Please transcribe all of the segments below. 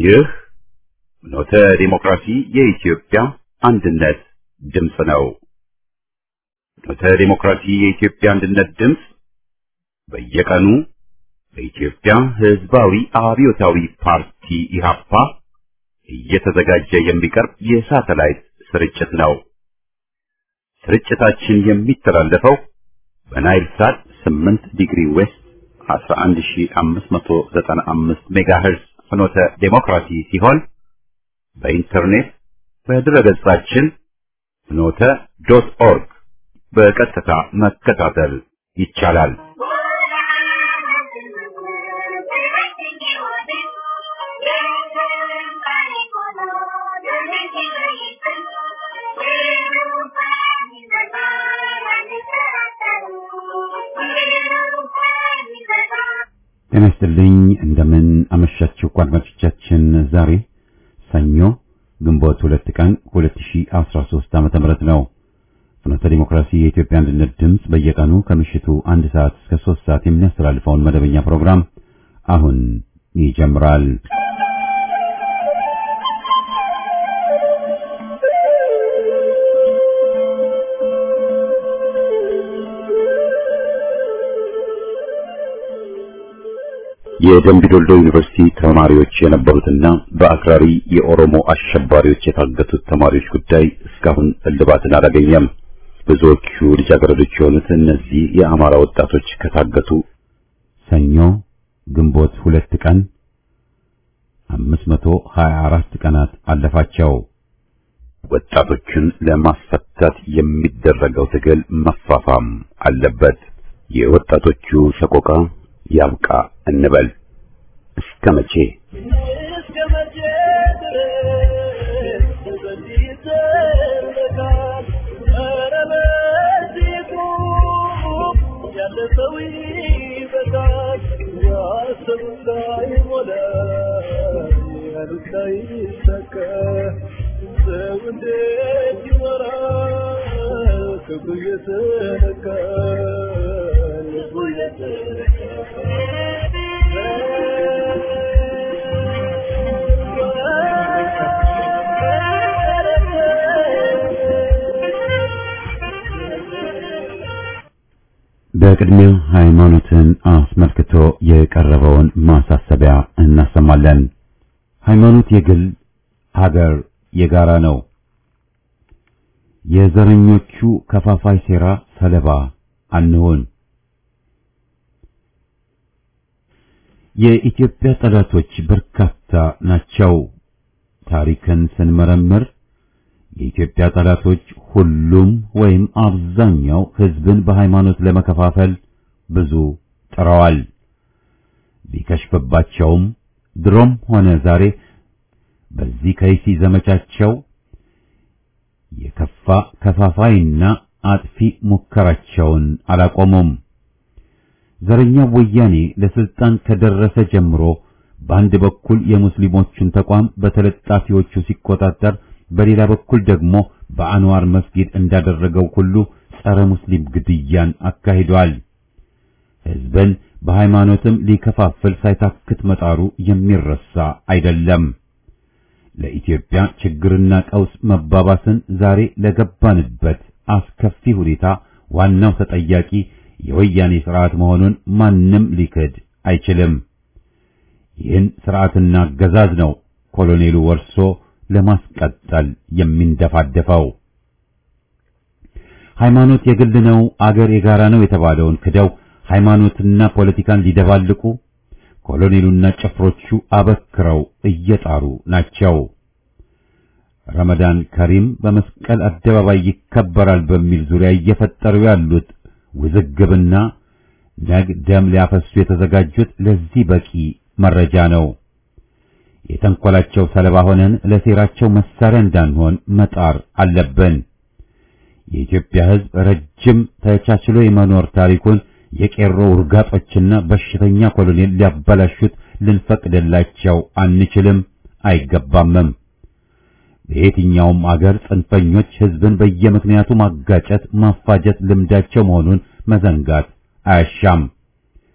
ይህ ኖተ ዲሞክራሲ የኢትዮጵያ አንድነት ድምፅ ነው። ኖተ ዲሞክራሲ የኢትዮጵያ አንድነት ድምፅ በየቀኑ በኢትዮጵያ ሕዝባዊ አብዮታዊ ፓርቲ ኢህአፓ እየተዘጋጀ የሚቀርብ የሳተላይት ስርጭት ነው። ስርጭታችን የሚተላለፈው በናይል ሳት 8 ዲግሪ ዌስት 11595 ሜጋሄርዝ ፍኖተ ዴሞክራሲ ሲሆን በኢንተርኔት በድረገጻችን ፍኖተ ዶት ኦርግ በቀጥታ መከታተል ይቻላል። ጤና ይስጥልኝ። እንደምን አመሻችሁ አድማጮቻችን። ዛሬ ሰኞ ግንቦት ሁለት ቀን 2013 ዓመተ ምህረት ነው። ፍኖተ ዲሞክራሲ የኢትዮጵያ አንድነት ድምፅ በየቀኑ ከምሽቱ አንድ ሰዓት እስከ ሶስት ሰዓት የሚያስተላልፈውን መደበኛ ፕሮግራም አሁን ይጀምራል። የደምቢ ዶልዶ ዩኒቨርሲቲ ተማሪዎች የነበሩትና በአክራሪ የኦሮሞ አሸባሪዎች የታገቱት ተማሪዎች ጉዳይ እስካሁን እልባትን አላገኘም። ብዙዎቹ ልጃገረዶች የሆኑት እነዚህ የአማራ ወጣቶች ከታገቱ ሰኞ ግንቦት ሁለት ቀን 524 ቀናት አለፋቸው። ወጣቶችን ለማስፈታት የሚደረገው ትግል መፋፋም አለበት። የወጣቶቹ ሰቆቃ ያብቃ እንበል። እስከ መቼ በቅድሚያ ሃይማኖትን አስመልክቶ የቀረበውን ማሳሰቢያ እናሰማለን። ሃይማኖት የግል ሀገር የጋራ ነው። የዘረኞቹ ከፋፋይ ሴራ ሰለባ አንሆን። የኢትዮጵያ ጠላቶች በርካታ ናቸው። ታሪክን ስንመረምር የኢትዮጵያ ጠላቶች ሁሉም ወይም አብዛኛው ሕዝብን በሃይማኖት ለመከፋፈል ብዙ ጥረዋል። ቢከሽፍባቸውም ድሮም ሆነ ዛሬ በዚህ ከይሲ ዘመቻቸው የከፋ ከፋፋይና አጥፊ ሙከራቸውን አላቆሙም። ዘረኛው ወያኔ ለስልጣን ከደረሰ ጀምሮ በአንድ በኩል የሙስሊሞቹን ተቋም በተለጣፊዎቹ ሲቆጣጠር በሌላ በኩል ደግሞ በአንዋር መስጊድ እንዳደረገው ሁሉ ጸረ ሙስሊም ግድያን አካሂዷል። ሕዝብን በሃይማኖትም ሊከፋፍል ሳይታክት መጣሩ የሚረሳ አይደለም። ለኢትዮጵያ ችግርና ቀውስ መባባስን ዛሬ ለገባንበት አስከፊ ሁኔታ ዋናው ተጠያቂ የወያኔ ስርዓት መሆኑን ማንም ሊክድ አይችልም። ይህን ስርዓትና አገዛዝ ነው ኮሎኔሉ ወርሶ ለማስቀጠል የሚንደፋደፈው። ሃይማኖት የግል ነው፣ አገር የጋራ ነው የተባለውን ክደው ሃይማኖትና ፖለቲካን ሊደባልቁ ኮሎኔሉና ጭፍሮቹ አበክረው እየጣሩ ናቸው። ረመዳን ከሪም በመስቀል አደባባይ ይከበራል በሚል ዙሪያ እየፈጠሩ ያሉት ውዝግብና ነግ ደም ሊያፈሱ የተዘጋጁት ለዚህ በቂ መረጃ ነው። የተንኮላቸው ሰለባ ሆነን ለሴራቸው መሳሪያ እንዳንሆን መጣር አለብን። የኢትዮጵያ ሕዝብ ረጅም ተቻችሎ የመኖር ታሪኩን የቄሮ ውርጋጦችና በሽተኛ ኮሎኔል ሊያበላሹት ልንፈቅድላቸው አንችልም፣ አይገባምም። በየትኛውም አገር ጽንፈኞች ሕዝብን በየምክንያቱ ማጋጨት፣ ማፋጀት ልምዳቸው መሆኑን መዘንጋት አያሻም።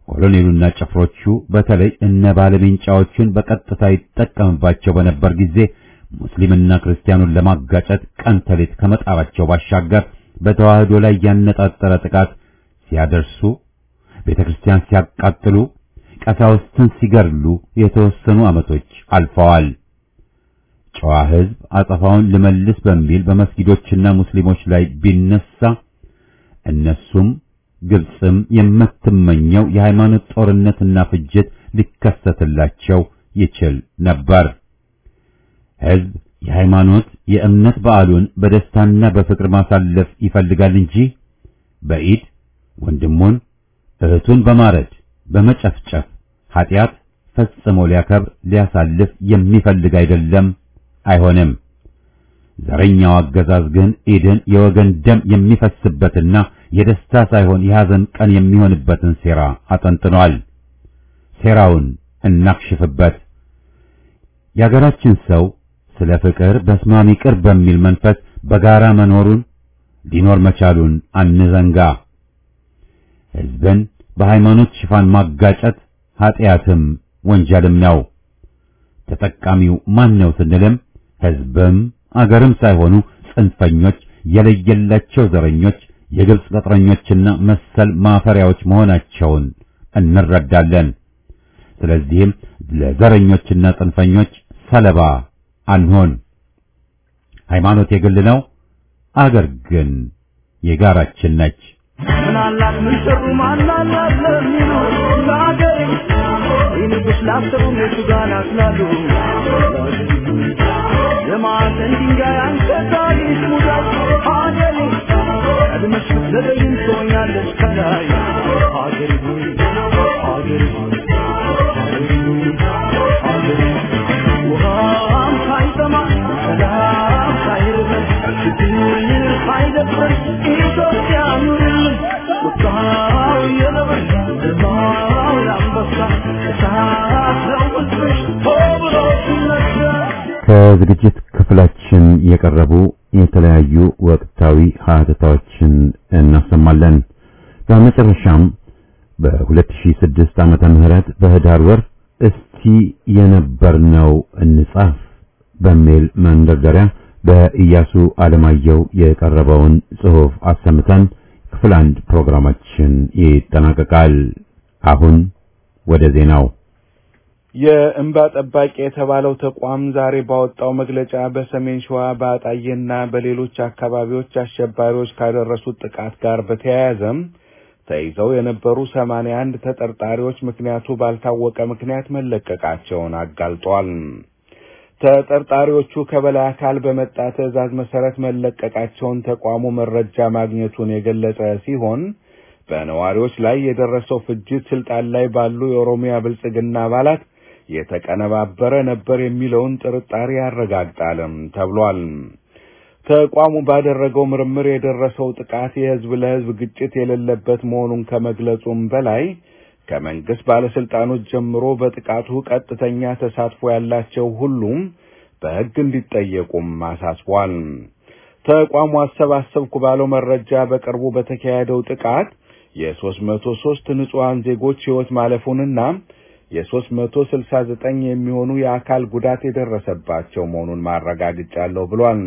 ኮሎኔሉና ጭፍሮቹ በተለይ እነ ባለሜንጫዎቹን በቀጥታ ይጠቀምባቸው በነበር ጊዜ ሙስሊምና ክርስቲያኑን ለማጋጨት ቀን ተሌት ከመጣራቸው ባሻገር በተዋህዶ ላይ ያነጣጠረ ጥቃት ሲያደርሱ፣ ቤተ ክርስቲያን ሲያቃጥሉ፣ ቀሳውስትን ሲገድሉ የተወሰኑ ዓመቶች አልፈዋል። ጨዋ ሕዝብ አጸፋውን ልመልስ በሚል በመስጊዶችና ሙስሊሞች ላይ ቢነሳ እነሱም ግብፅም የምትመኘው የሃይማኖት ጦርነትና ፍጅት ሊከሰትላቸው ይችል ነበር። ሕዝብ የሃይማኖት የእምነት በዓሉን በደስታና በፍቅር ማሳለፍ ይፈልጋል እንጂ በኢድ ወንድሙን እህቱን በማረድ በመጨፍጨፍ ኃጢአት ፈጽሞ ሊያከብር ሊያሳልፍ የሚፈልግ አይደለም፣ አይሆንም። ዘረኛው አገዛዝ ግን ኢድን የወገን ደም የሚፈስበትና የደስታ ሳይሆን የሐዘን ቀን የሚሆንበትን ሴራ አጠንጥኗል። ሴራውን እናክሽፍበት። የአገራችን ሰው ስለ ፍቅር በስማም ይቅር በሚል መንፈስ በጋራ መኖሩን ሊኖር መቻሉን አንዘንጋ። ሕዝብን በሃይማኖት ሽፋን ማጋጨት ኀጢአትም ወንጀልም ነው። ተጠቃሚው ማን ነው ስንልም ሕዝብም አገርም ሳይሆኑ ጽንፈኞች፣ የለየላቸው ዘረኞች፣ የግብፅ ቅጥረኞችና መሰል ማፈሪያዎች መሆናቸውን እንረዳለን። ስለዚህም ለዘረኞችና ጽንፈኞች ሰለባ አንሆን። ሃይማኖት የግል ነው፣ አገር ግን የጋራችን ነች። ምናላት ምን ሰሩ ማናላት ለሚሉ ለአገሬ ይልቅስ ላሰሩ እነሱ ጋር ናስላሉ የማዕዘን ድንጋይ አንተ ታሪክ ሙዳይ ሀገሬ ቀድመሽ ብትዘገይም ትሆኛለሽ ከላይ ሀገሬ ሆይ ሀገሬ ሆይ ሀገሬ ሆይ ሀገሬ ውሃም ሳይጠማ ሰላም ሳይርበን ችግር ሳይደፍረን ኢትዮጵያ ኑርልን ቁጣው የነብር ግርማው የአንበሳ እሳት ነው ሕዝብሽ ሆ ብሎ ሲነሳ ከዝግጅት ክፍላችን የቀረቡ የተለያዩ ወቅታዊ ሀተታዎችን እናሰማለን። በመጨረሻም በ2006 ዓመተ ምህረት በህዳር ወር እስቲ የነበርነው እንጻፍ በሚል መንደርደሪያ በኢያሱ አለማየሁ የቀረበውን ጽሑፍ አሰምተን ክፍል አንድ ፕሮግራማችን ይጠናቀቃል። አሁን ወደ ዜናው የእንባ ጠባቂ የተባለው ተቋም ዛሬ ባወጣው መግለጫ በሰሜን ሸዋ በአጣዬና በሌሎች አካባቢዎች አሸባሪዎች ካደረሱት ጥቃት ጋር በተያያዘም ተይዘው የነበሩ ሰማንያ አንድ ተጠርጣሪዎች ምክንያቱ ባልታወቀ ምክንያት መለቀቃቸውን አጋልጧል። ተጠርጣሪዎቹ ከበላይ አካል በመጣ ትዕዛዝ መሰረት መለቀቃቸውን ተቋሙ መረጃ ማግኘቱን የገለጸ ሲሆን በነዋሪዎች ላይ የደረሰው ፍጅት ስልጣን ላይ ባሉ የኦሮሚያ ብልጽግና አባላት የተቀነባበረ ነበር የሚለውን ጥርጣሬ ያረጋግጣልም ተብሏል። ተቋሙ ባደረገው ምርምር የደረሰው ጥቃት የህዝብ ለህዝብ ግጭት የሌለበት መሆኑን ከመግለጹም በላይ ከመንግስት ባለስልጣኖች ጀምሮ በጥቃቱ ቀጥተኛ ተሳትፎ ያላቸው ሁሉም በህግ እንዲጠየቁም አሳስቧል። ተቋሙ አሰባሰብኩ ባለው መረጃ በቅርቡ በተካሄደው ጥቃት የሶስት መቶ ሶስት ንጹሐን ዜጎች ህይወት ማለፉንና የሶስት መቶ ስልሳ ዘጠኝ የሚሆኑ የአካል ጉዳት የደረሰባቸው መሆኑን ማረጋግጫለሁ ብሏል።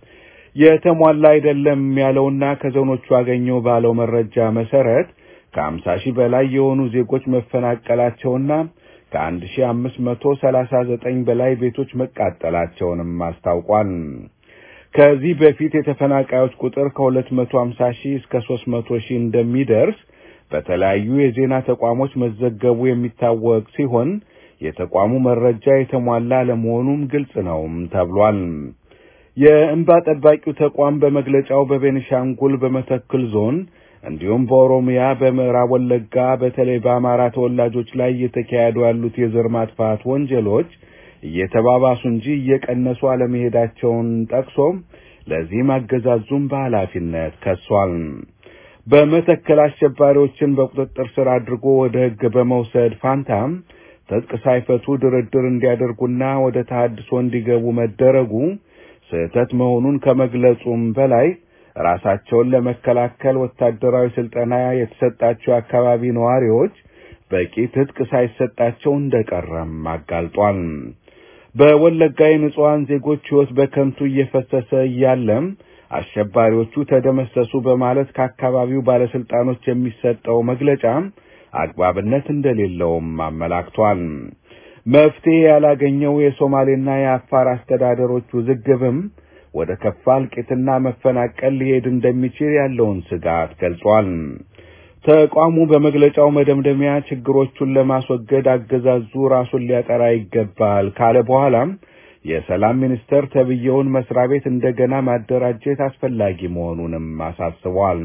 የተሟላ አይደለም ያለውና ከዞኖቹ አገኘው ባለው መረጃ መሰረት ከአምሳ ሺህ በላይ የሆኑ ዜጎች መፈናቀላቸውና ከአንድ ሺህ አምስት መቶ ሰላሳ ዘጠኝ በላይ ቤቶች መቃጠላቸውንም አስታውቋል። ከዚህ በፊት የተፈናቃዮች ቁጥር ከሁለት መቶ ሀምሳ ሺህ እስከ ሶስት መቶ ሺህ እንደሚደርስ በተለያዩ የዜና ተቋሞች መዘገቡ የሚታወቅ ሲሆን የተቋሙ መረጃ የተሟላ ለመሆኑም ግልጽ ነው ተብሏል። የእንባ ጠባቂው ተቋም በመግለጫው በቤኒሻንጉል በመተክል ዞን እንዲሁም በኦሮሚያ በምዕራብ ወለጋ በተለይ በአማራ ተወላጆች ላይ እየተካሄዱ ያሉት የዘር ማጥፋት ወንጀሎች እየተባባሱ እንጂ እየቀነሱ አለመሄዳቸውን ጠቅሶ ለዚህም አገዛዙም በኃላፊነት ከሷል። በመተከል አሸባሪዎችን በቁጥጥር ስር አድርጎ ወደ ሕግ በመውሰድ ፋንታም ትጥቅ ሳይፈቱ ድርድር እንዲያደርጉና ወደ ተሃድሶ እንዲገቡ መደረጉ ስህተት መሆኑን ከመግለጹም በላይ ራሳቸውን ለመከላከል ወታደራዊ ስልጠና የተሰጣቸው አካባቢ ነዋሪዎች በቂ ትጥቅ ሳይሰጣቸው እንደቀረም አጋልጧል። በወለጋ የንጹሐን ዜጎች ሕይወት በከንቱ እየፈሰሰ እያለም አሸባሪዎቹ ተደመሰሱ በማለት ከአካባቢው ባለስልጣኖች የሚሰጠው መግለጫ አግባብነት እንደሌለውም አመላክቷል። መፍትሄ ያላገኘው የሶማሌና የአፋር አስተዳደሮች ውዝግብም ወደ ከፋ እልቂትና መፈናቀል ሊሄድ እንደሚችል ያለውን ስጋት ገልጿል። ተቋሙ በመግለጫው መደምደሚያ ችግሮቹን ለማስወገድ አገዛዙ ራሱን ሊያጠራ ይገባል ካለ በኋላም የሰላም ሚኒስቴር ተብዬውን መስሪያ ቤት እንደገና ማደራጀት አስፈላጊ መሆኑንም አሳስቧል።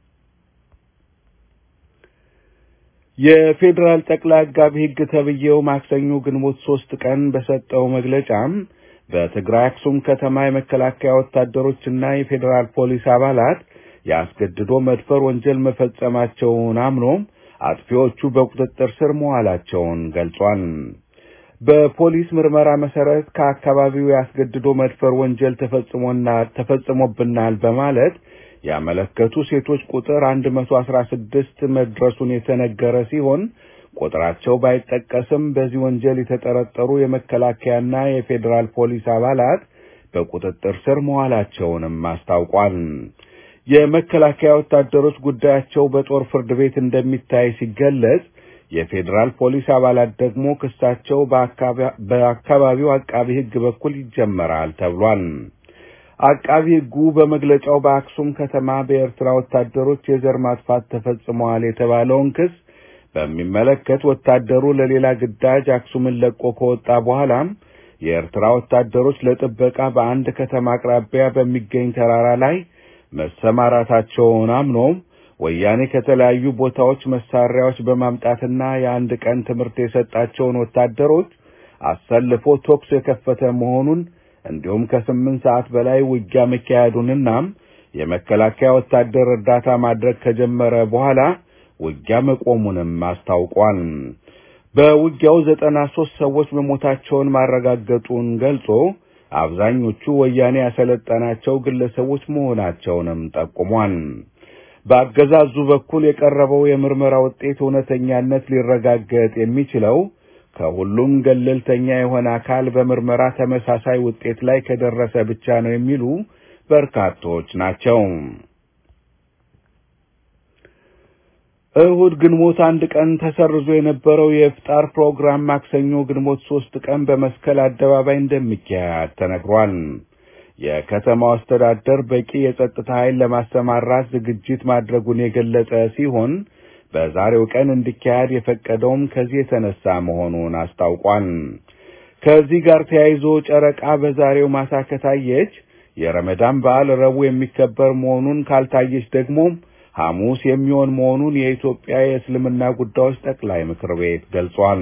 የፌዴራል ጠቅላይ አቃቢ ሕግ ተብዬው ማክሰኞ ግንቦት ሶስት ቀን በሰጠው መግለጫም በትግራይ አክሱም ከተማ የመከላከያ ወታደሮችና የፌዴራል ፖሊስ አባላት የአስገድዶ መድፈር ወንጀል መፈጸማቸውን አምኖ አጥፊዎቹ በቁጥጥር ስር መዋላቸውን ገልጿል። በፖሊስ ምርመራ መሰረት ከአካባቢው የአስገድዶ መድፈር ወንጀል ተፈጽሞና ተፈጽሞብናል በማለት ያመለከቱ ሴቶች ቁጥር 116 መድረሱን የተነገረ ሲሆን ቁጥራቸው ባይጠቀስም በዚህ ወንጀል የተጠረጠሩ የመከላከያና የፌዴራል ፖሊስ አባላት በቁጥጥር ስር መዋላቸውንም አስታውቋል። የመከላከያ ወታደሮች ጉዳያቸው በጦር ፍርድ ቤት እንደሚታይ ሲገለጽ የፌዴራል ፖሊስ አባላት ደግሞ ክሳቸው በአካባቢው አቃቢ ሕግ በኩል ይጀመራል ተብሏል። አቃቢ ሕጉ በመግለጫው በአክሱም ከተማ በኤርትራ ወታደሮች የዘር ማጥፋት ተፈጽመዋል የተባለውን ክስ በሚመለከት ወታደሩ ለሌላ ግዳጅ አክሱምን ለቆ ከወጣ በኋላም የኤርትራ ወታደሮች ለጥበቃ በአንድ ከተማ አቅራቢያ በሚገኝ ተራራ ላይ መሰማራታቸውን አምኖ ወያኔ ከተለያዩ ቦታዎች መሳሪያዎች በማምጣትና የአንድ ቀን ትምህርት የሰጣቸውን ወታደሮች አሰልፎ ተኩስ የከፈተ መሆኑን እንዲሁም ከስምንት ሰዓት በላይ ውጊያ መካሄዱንና የመከላከያ ወታደር እርዳታ ማድረግ ከጀመረ በኋላ ውጊያ መቆሙንም አስታውቋል። በውጊያው ዘጠና ሶስት ሰዎች መሞታቸውን ማረጋገጡን ገልጾ አብዛኞቹ ወያኔ ያሰለጠናቸው ግለሰቦች መሆናቸውንም ጠቁሟል። በአገዛዙ በኩል የቀረበው የምርመራ ውጤት እውነተኛነት ሊረጋገጥ የሚችለው ከሁሉም ገለልተኛ የሆነ አካል በምርመራ ተመሳሳይ ውጤት ላይ ከደረሰ ብቻ ነው የሚሉ በርካቶች ናቸው። እሁድ ግንቦት አንድ ቀን ተሰርዞ የነበረው የኢፍጣር ፕሮግራም ማክሰኞ ግንቦት ሶስት ቀን በመስቀል አደባባይ እንደሚካሄድ ተነግሯል። የከተማው አስተዳደር በቂ የጸጥታ ኃይል ለማሰማራት ዝግጅት ማድረጉን የገለጸ ሲሆን በዛሬው ቀን እንዲካሄድ የፈቀደውም ከዚህ የተነሳ መሆኑን አስታውቋል። ከዚህ ጋር ተያይዞ ጨረቃ በዛሬው ማታ ከታየች የረመዳን በዓል ረቡዕ የሚከበር መሆኑን ካልታየች ደግሞ ሐሙስ የሚሆን መሆኑን የኢትዮጵያ የእስልምና ጉዳዮች ጠቅላይ ምክር ቤት ገልጿል።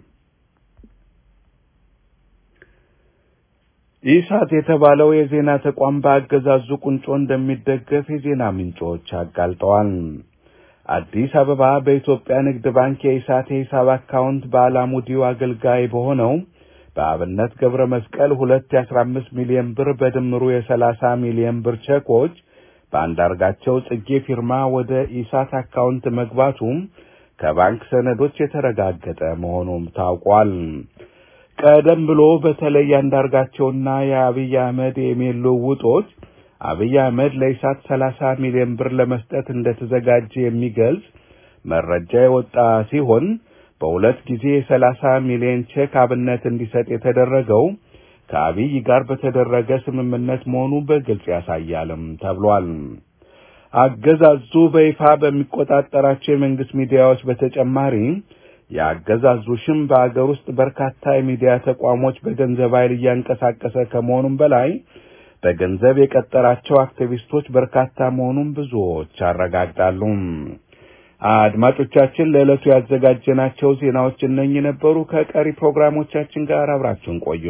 ኢሳት የተባለው የዜና ተቋም በአገዛዙ ቁንጮ እንደሚደገፍ የዜና ምንጮች አጋልጠዋል። አዲስ አበባ በኢትዮጵያ ንግድ ባንክ የኢሳት የሂሳብ አካውንት በአላሙዲው አገልጋይ በሆነው በአብነት ገብረ መስቀል ሁለት የአስራ አምስት ሚሊዮን ብር በድምሩ የሰላሳ ሚሊዮን ብር ቼኮች በአንዳርጋቸው ጽጌ ፊርማ ወደ ኢሳት አካውንት መግባቱም ከባንክ ሰነዶች የተረጋገጠ መሆኑም ታውቋል። ቀደም ብሎ በተለይ አንዳርጋቸውና የአብይ አህመድ የኢሜል ልውውጦች አብይ አህመድ ለኢሳት ሰላሳ ሚሊዮን ብር ለመስጠት እንደተዘጋጀ የሚገልጽ መረጃ የወጣ ሲሆን በሁለት ጊዜ የሰላሳ ሚሊዮን ቼክ አብነት እንዲሰጥ የተደረገው ከአብይ ጋር በተደረገ ስምምነት መሆኑ በግልጽ ያሳያልም ተብሏል። አገዛዙ በይፋ በሚቆጣጠራቸው የመንግስት ሚዲያዎች በተጨማሪ የአገዛዙ ሽም በአገር ውስጥ በርካታ የሚዲያ ተቋሞች በገንዘብ ኃይል እያንቀሳቀሰ ከመሆኑም በላይ በገንዘብ የቀጠራቸው አክቲቪስቶች በርካታ መሆኑን ብዙዎች አረጋግጣሉ። አድማጮቻችን፣ ለዕለቱ ያዘጋጀናቸው ዜናዎች እነኚህ ነበሩ። ከቀሪ ፕሮግራሞቻችን ጋር አብራችሁን ቆዩ።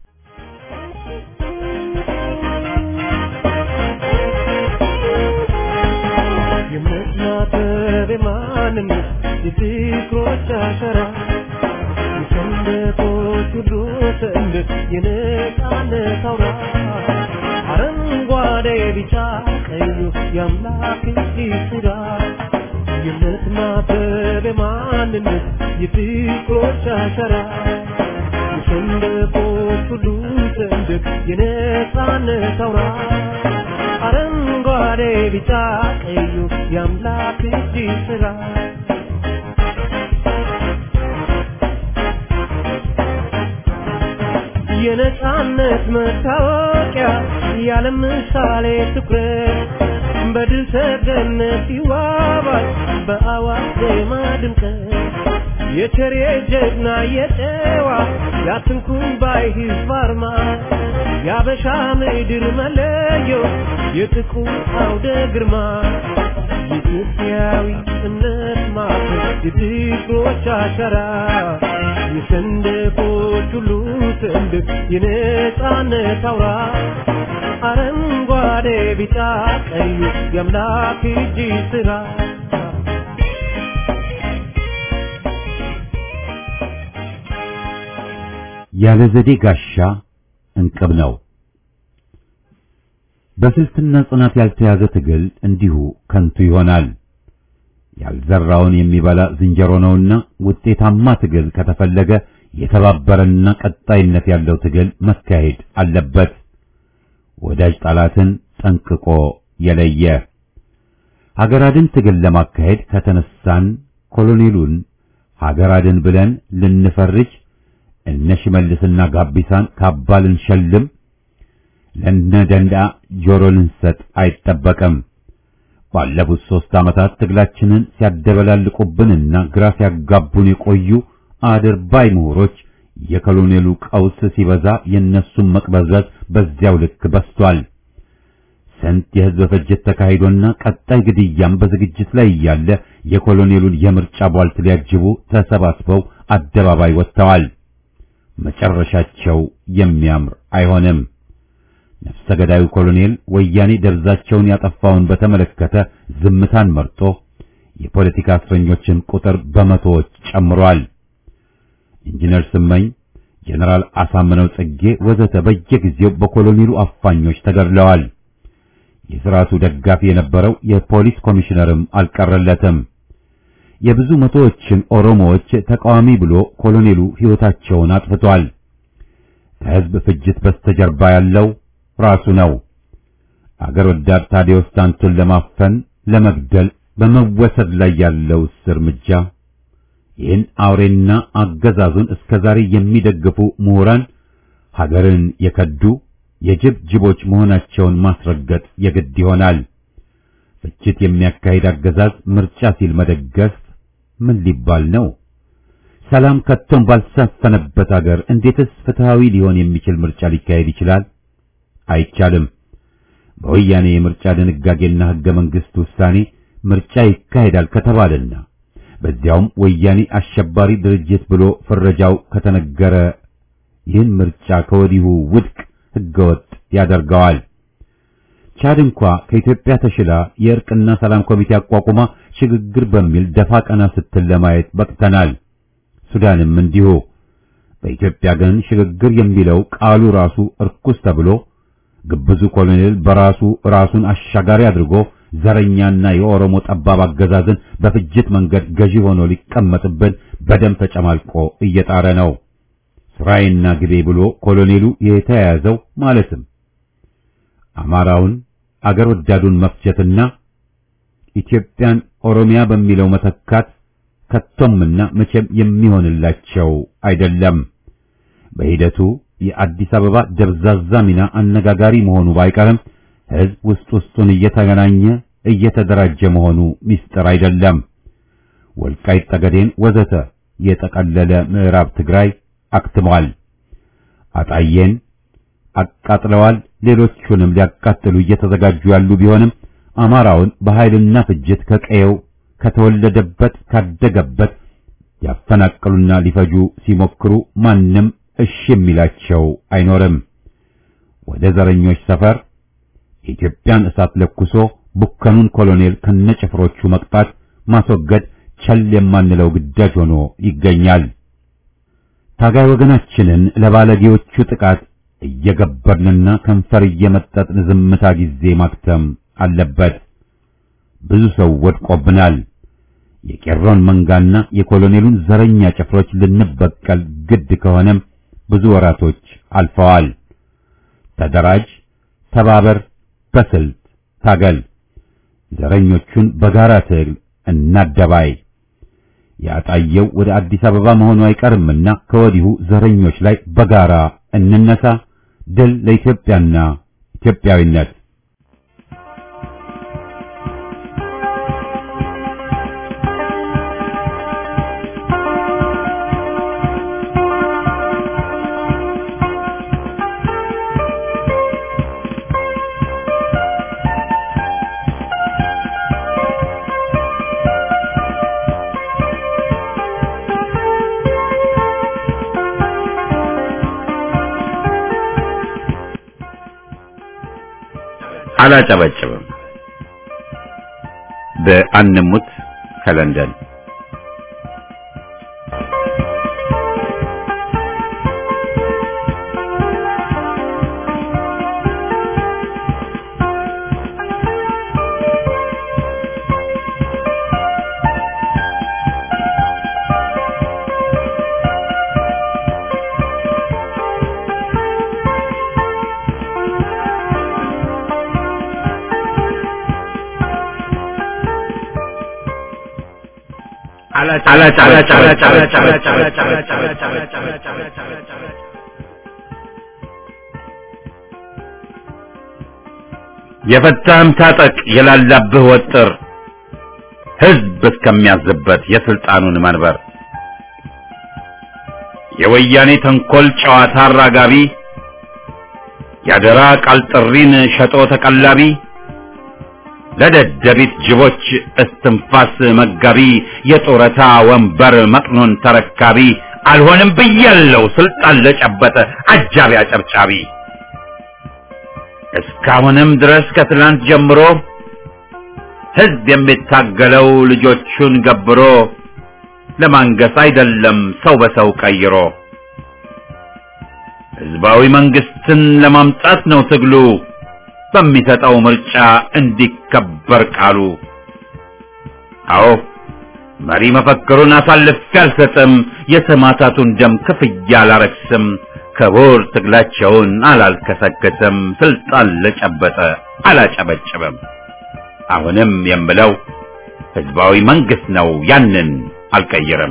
የምትናበብ ማንነት የፍቅሮች አሸራ የሰንደቆች ሁሉ ሰንደቅ የነጻነት አውራ አረንጓዴ ቢጫ ቀዩ የአምላክ ስራ የምትናበብ በማንነት የፍቅሮች አሸራ የሰንደቆች ሁሉ ሰንደቅ የነፃነት አውራ አረንጓዴ ቢጫ ቀዩ የአምላክ እጅ ስራ የነፃነት መታወቂያ ያለ ምሳሌ ትኩረት በድል ሰገነት ይዋባል በአዋጅ ዜማ ድምቀት የቸሬ ጀግና የጨዋ ያትንኩን ባይ ሕዝብ አርማ የአበሻ ምድር መለዮ የጥቁር አውደ ግርማ የኢትዮጵያዊ እምነት ማዕከል የፍቅሮች አሻራ የሰንደቆች ሁሉ ሰንደቅ የነፃነት አውራ አረንጓዴ ቢጫ ቀዩ የአምላክ እጅ ስራ ያለ ዘዴ ጋሻ እንቅብ ነው። በስልትና ጽናት ያልተያዘ ትግል እንዲሁ ከንቱ ይሆናል። ያልዘራውን የሚበላ ዝንጀሮ ነውና ውጤታማ ትግል ከተፈለገ የተባበረና ቀጣይነት ያለው ትግል መካሄድ አለበት። ወዳጅ ጠላትን ጠንቅቆ የለየ ሀገር አድን ትግል ለማካሄድ ከተነሳን ኮሎኔሉን ሀገር አድን ብለን ልንፈርጅ እነ ሽመልስና ጋቢሳን ካባ ልንሸልም ለነ ደንዳ ጆሮ ልንሰጥ አይጠበቅም። ባለፉት ሦስት ዓመታት ትግላችንን ሲያደበላልቁብንና ግራ ሲያጋቡን የቆዩ አድርባይ ምሁሮች የኮሎኔሉ ቀውስ ሲበዛ የእነሱም መቅበዝበዝ በዚያው ልክ በስቷል። ስንት የሕዝብ ፍጅት ተካሂዶና ቀጣይ ግድያም በዝግጅት ላይ እያለ የኮሎኔሉን የምርጫ ቧልት ሊያጅቡ ተሰባስበው አደባባይ ወጥተዋል። መጨረሻቸው የሚያምር አይሆንም። ነፍሰ ገዳዩ ኮሎኔል ወያኔ ደብዛቸውን ያጠፋውን በተመለከተ ዝምታን መርጦ የፖለቲካ እስረኞችን ቁጥር በመቶዎች ጨምሯል። ኢንጂነር ስመኝ፣ ጀነራል አሳምነው ጽጌ ወዘተ በየጊዜው በኮሎኔሉ አፋኞች ተገድለዋል። የሥርዓቱ ደጋፊ የነበረው የፖሊስ ኮሚሽነርም አልቀረለትም። የብዙ መቶዎችን ኦሮሞዎች ተቃዋሚ ብሎ ኮሎኔሉ ሕይወታቸውን አጥፍቷል። ከሕዝብ ፍጅት በስተጀርባ ያለው ራሱ ነው። አገር ወዳድ ታዲዮስ ታንቱን ለማፈን ለመግደል በመወሰድ ላይ ያለው እርምጃ ይህን አውሬና አገዛዙን እስከ ዛሬ የሚደግፉ ምሁራን ሀገርን የከዱ የጅብ ጅቦች መሆናቸውን ማስረገጥ የግድ ይሆናል። ፍጅት የሚያካሂድ አገዛዝ ምርጫ ሲል መደገፍ ምን ሊባል ነው? ሰላም ከቶም ባልሰፈነበት አገር እንዴትስ ፍትሃዊ ሊሆን የሚችል ምርጫ ሊካሄድ ይችላል? አይቻልም። በወያኔ የምርጫ ድንጋጌና ሕገ መንግሥት ውሳኔ ምርጫ ይካሄዳል ከተባለና በዚያውም ወያኔ አሸባሪ ድርጅት ብሎ ፍረጃው ከተነገረ ይህን ምርጫ ከወዲሁ ውድቅ ሕገወጥ ያደርገዋል። ቻድ እንኳ ከኢትዮጵያ ተሽላ የእርቅና ሰላም ኮሚቴ አቋቁማ ሽግግር በሚል ደፋ ቀና ስትል ለማየት በቅተናል። ሱዳንም እንዲሁ። በኢትዮጵያ ግን ሽግግር የሚለው ቃሉ ራሱ እርኩስ ተብሎ ግብዙ ኮሎኔል በራሱ ራሱን አሻጋሪ አድርጎ ዘረኛና የኦሮሞ ጠባብ አገዛዝን በፍጅት መንገድ ገዢ ሆኖ ሊቀመጥብን በደም ተጨማልቆ እየጣረ ነው። ስራዬና ግቤ ብሎ ኮሎኔሉ የተያያዘው ማለትም አማራውን አገር ወዳዱን መፍጀትና ኢትዮጵያን ኦሮሚያ በሚለው መተካት ከቶምና መቼም የሚሆንላቸው አይደለም። በሂደቱ የአዲስ አበባ ደብዛዛ ሚና አነጋጋሪ መሆኑ ባይቀርም ሕዝብ ውስጥ ውስጡን እየተገናኘ እየተደራጀ መሆኑ ሚስጥር አይደለም። ወልቃይት ጠገዴን ወዘተ የጠቀለለ ምዕራብ ትግራይ አክትመዋል። አጣዬን አቃጥለዋል። ሌሎቹንም ሊያቃጥሉ እየተዘጋጁ ያሉ ቢሆንም አማራውን በኃይልና ፍጅት ከቀየው ከተወለደበት ካደገበት ያፈናቀሉና ሊፈጁ ሲሞክሩ ማንም እሺ የሚላቸው አይኖርም። ወደ ዘረኞች ሰፈር የኢትዮጵያን እሳት ለኩሶ ቡከኑን ኮሎኔል ከነጭፍሮቹ መቅጣት ማስወገድ ቸል የማንለው ግዳጅ ሆኖ ይገኛል። ታጋይ ወገናችንን ለባለጌዎቹ ጥቃት እየገበርንና ከንፈር እየመጠጥን ዝምታ ጊዜ ማክተም አለበት። ብዙ ሰው ወድቆብናል። የቄሮን መንጋና የኮሎኔሉን ዘረኛ ጭፍሮች ልንበቀል ግድ ከሆነም ብዙ ወራቶች አልፈዋል። ተደራጅ፣ ተባበር፣ በስልት ታገል። ዘረኞቹን በጋራ ትግል እናደባይ። ያጣየው ወደ አዲስ አበባ መሆኑ አይቀርምና ከወዲሁ ዘረኞች ላይ በጋራ እንነሳ። ድል ለኢትዮጵያና ኢትዮጵያዊነት። አላጨበጭብም። በአንሙት ከለንደን የፈታህም ታጠቅ የላላብህ ወጥር ህዝብ እስከሚያዝበት የስልጣኑን መንበር የወያኔ ተንኮል ጨዋታ አራጋቢ ያደራ ቃል ጥሪን ሸጦ ተቀላቢ ለደደቢት ጅቦች እስትንፋስ መጋቢ የጡረታ ወንበር መቅኖን ተረካቢ አልሆንም ብያለው ስልጣን ለጨበጠ አጃቢ አጨብጫቢ እስካሁንም ድረስ ከትላንት ጀምሮ ህዝብ የሚታገለው ልጆቹን ገብሮ ለማንገስ አይደለም ሰው በሰው ቀይሮ ህዝባዊ መንግስትን ለማምጣት ነው ትግሉ በሚሰጠው ምርጫ እንዲከበር ቃሉ። አዎ መሪ መፈክሩን አሳልፌ አልሰጥም፣ የሰማዕታቱን ደም ክፍያ አላረክስም፣ ክቡር ትግላቸውን አላልከሰከስም፣ ስልጣን ለጨበጠ አላጨበጭብም። አሁንም የምለው ህዝባዊ መንግስት ነው፣ ያንን አልቀይርም።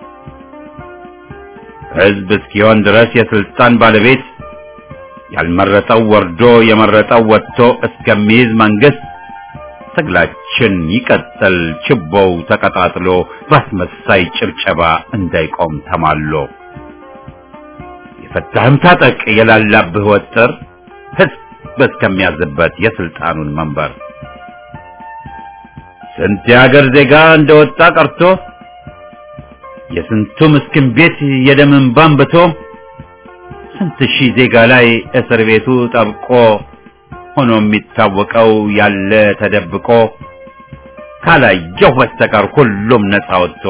ህዝብ እስኪሆን ድረስ የስልጣን ባለቤት ያልመረጠው ወርዶ የመረጠው ወጥቶ እስከሚይዝ መንግስት ትግላችን ይቀጥል፣ ችቦው ተቀጣጥሎ ባስመሳይ ጭብጨባ እንዳይቆም ተማሎ። የፈታህም ታጠቅ የላላብህ ወጥር ህዝብ እስከሚያዝበት የስልጣኑን መንበር ስንት የሀገር ዜጋ እንደወጣ ቀርቶ የስንቱ ምስኪን ቤት የደም እንባ አንብቶ ስንት ሺህ ዜጋ ላይ እስር ቤቱ ጠብቆ ሆኖ የሚታወቀው ያለ ተደብቆ ካላየሁ በስተቀር ሁሉም ነፃ ወጥቶ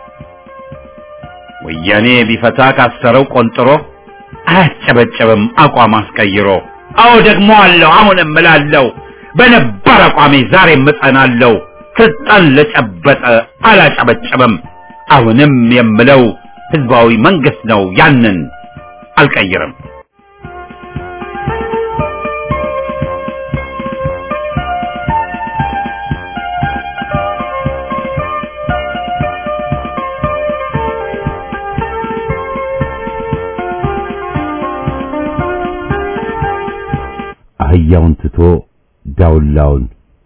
ወያኔ ቢፈታ ካሰረው ቆንጥሮ አያጨበጨብም አቋም አስቀይሮ። አዎ ደግሞ አለው አሁንም እላለሁ በነባር አቋሜ ዛሬም እጸናለሁ። ስልጣን ለጨበጠ አላጨበጨብም። አሁንም የምለው ህዝባዊ መንግስት ነው ያንን አልቀይርም። አህያውን ትቶ ዳውላውን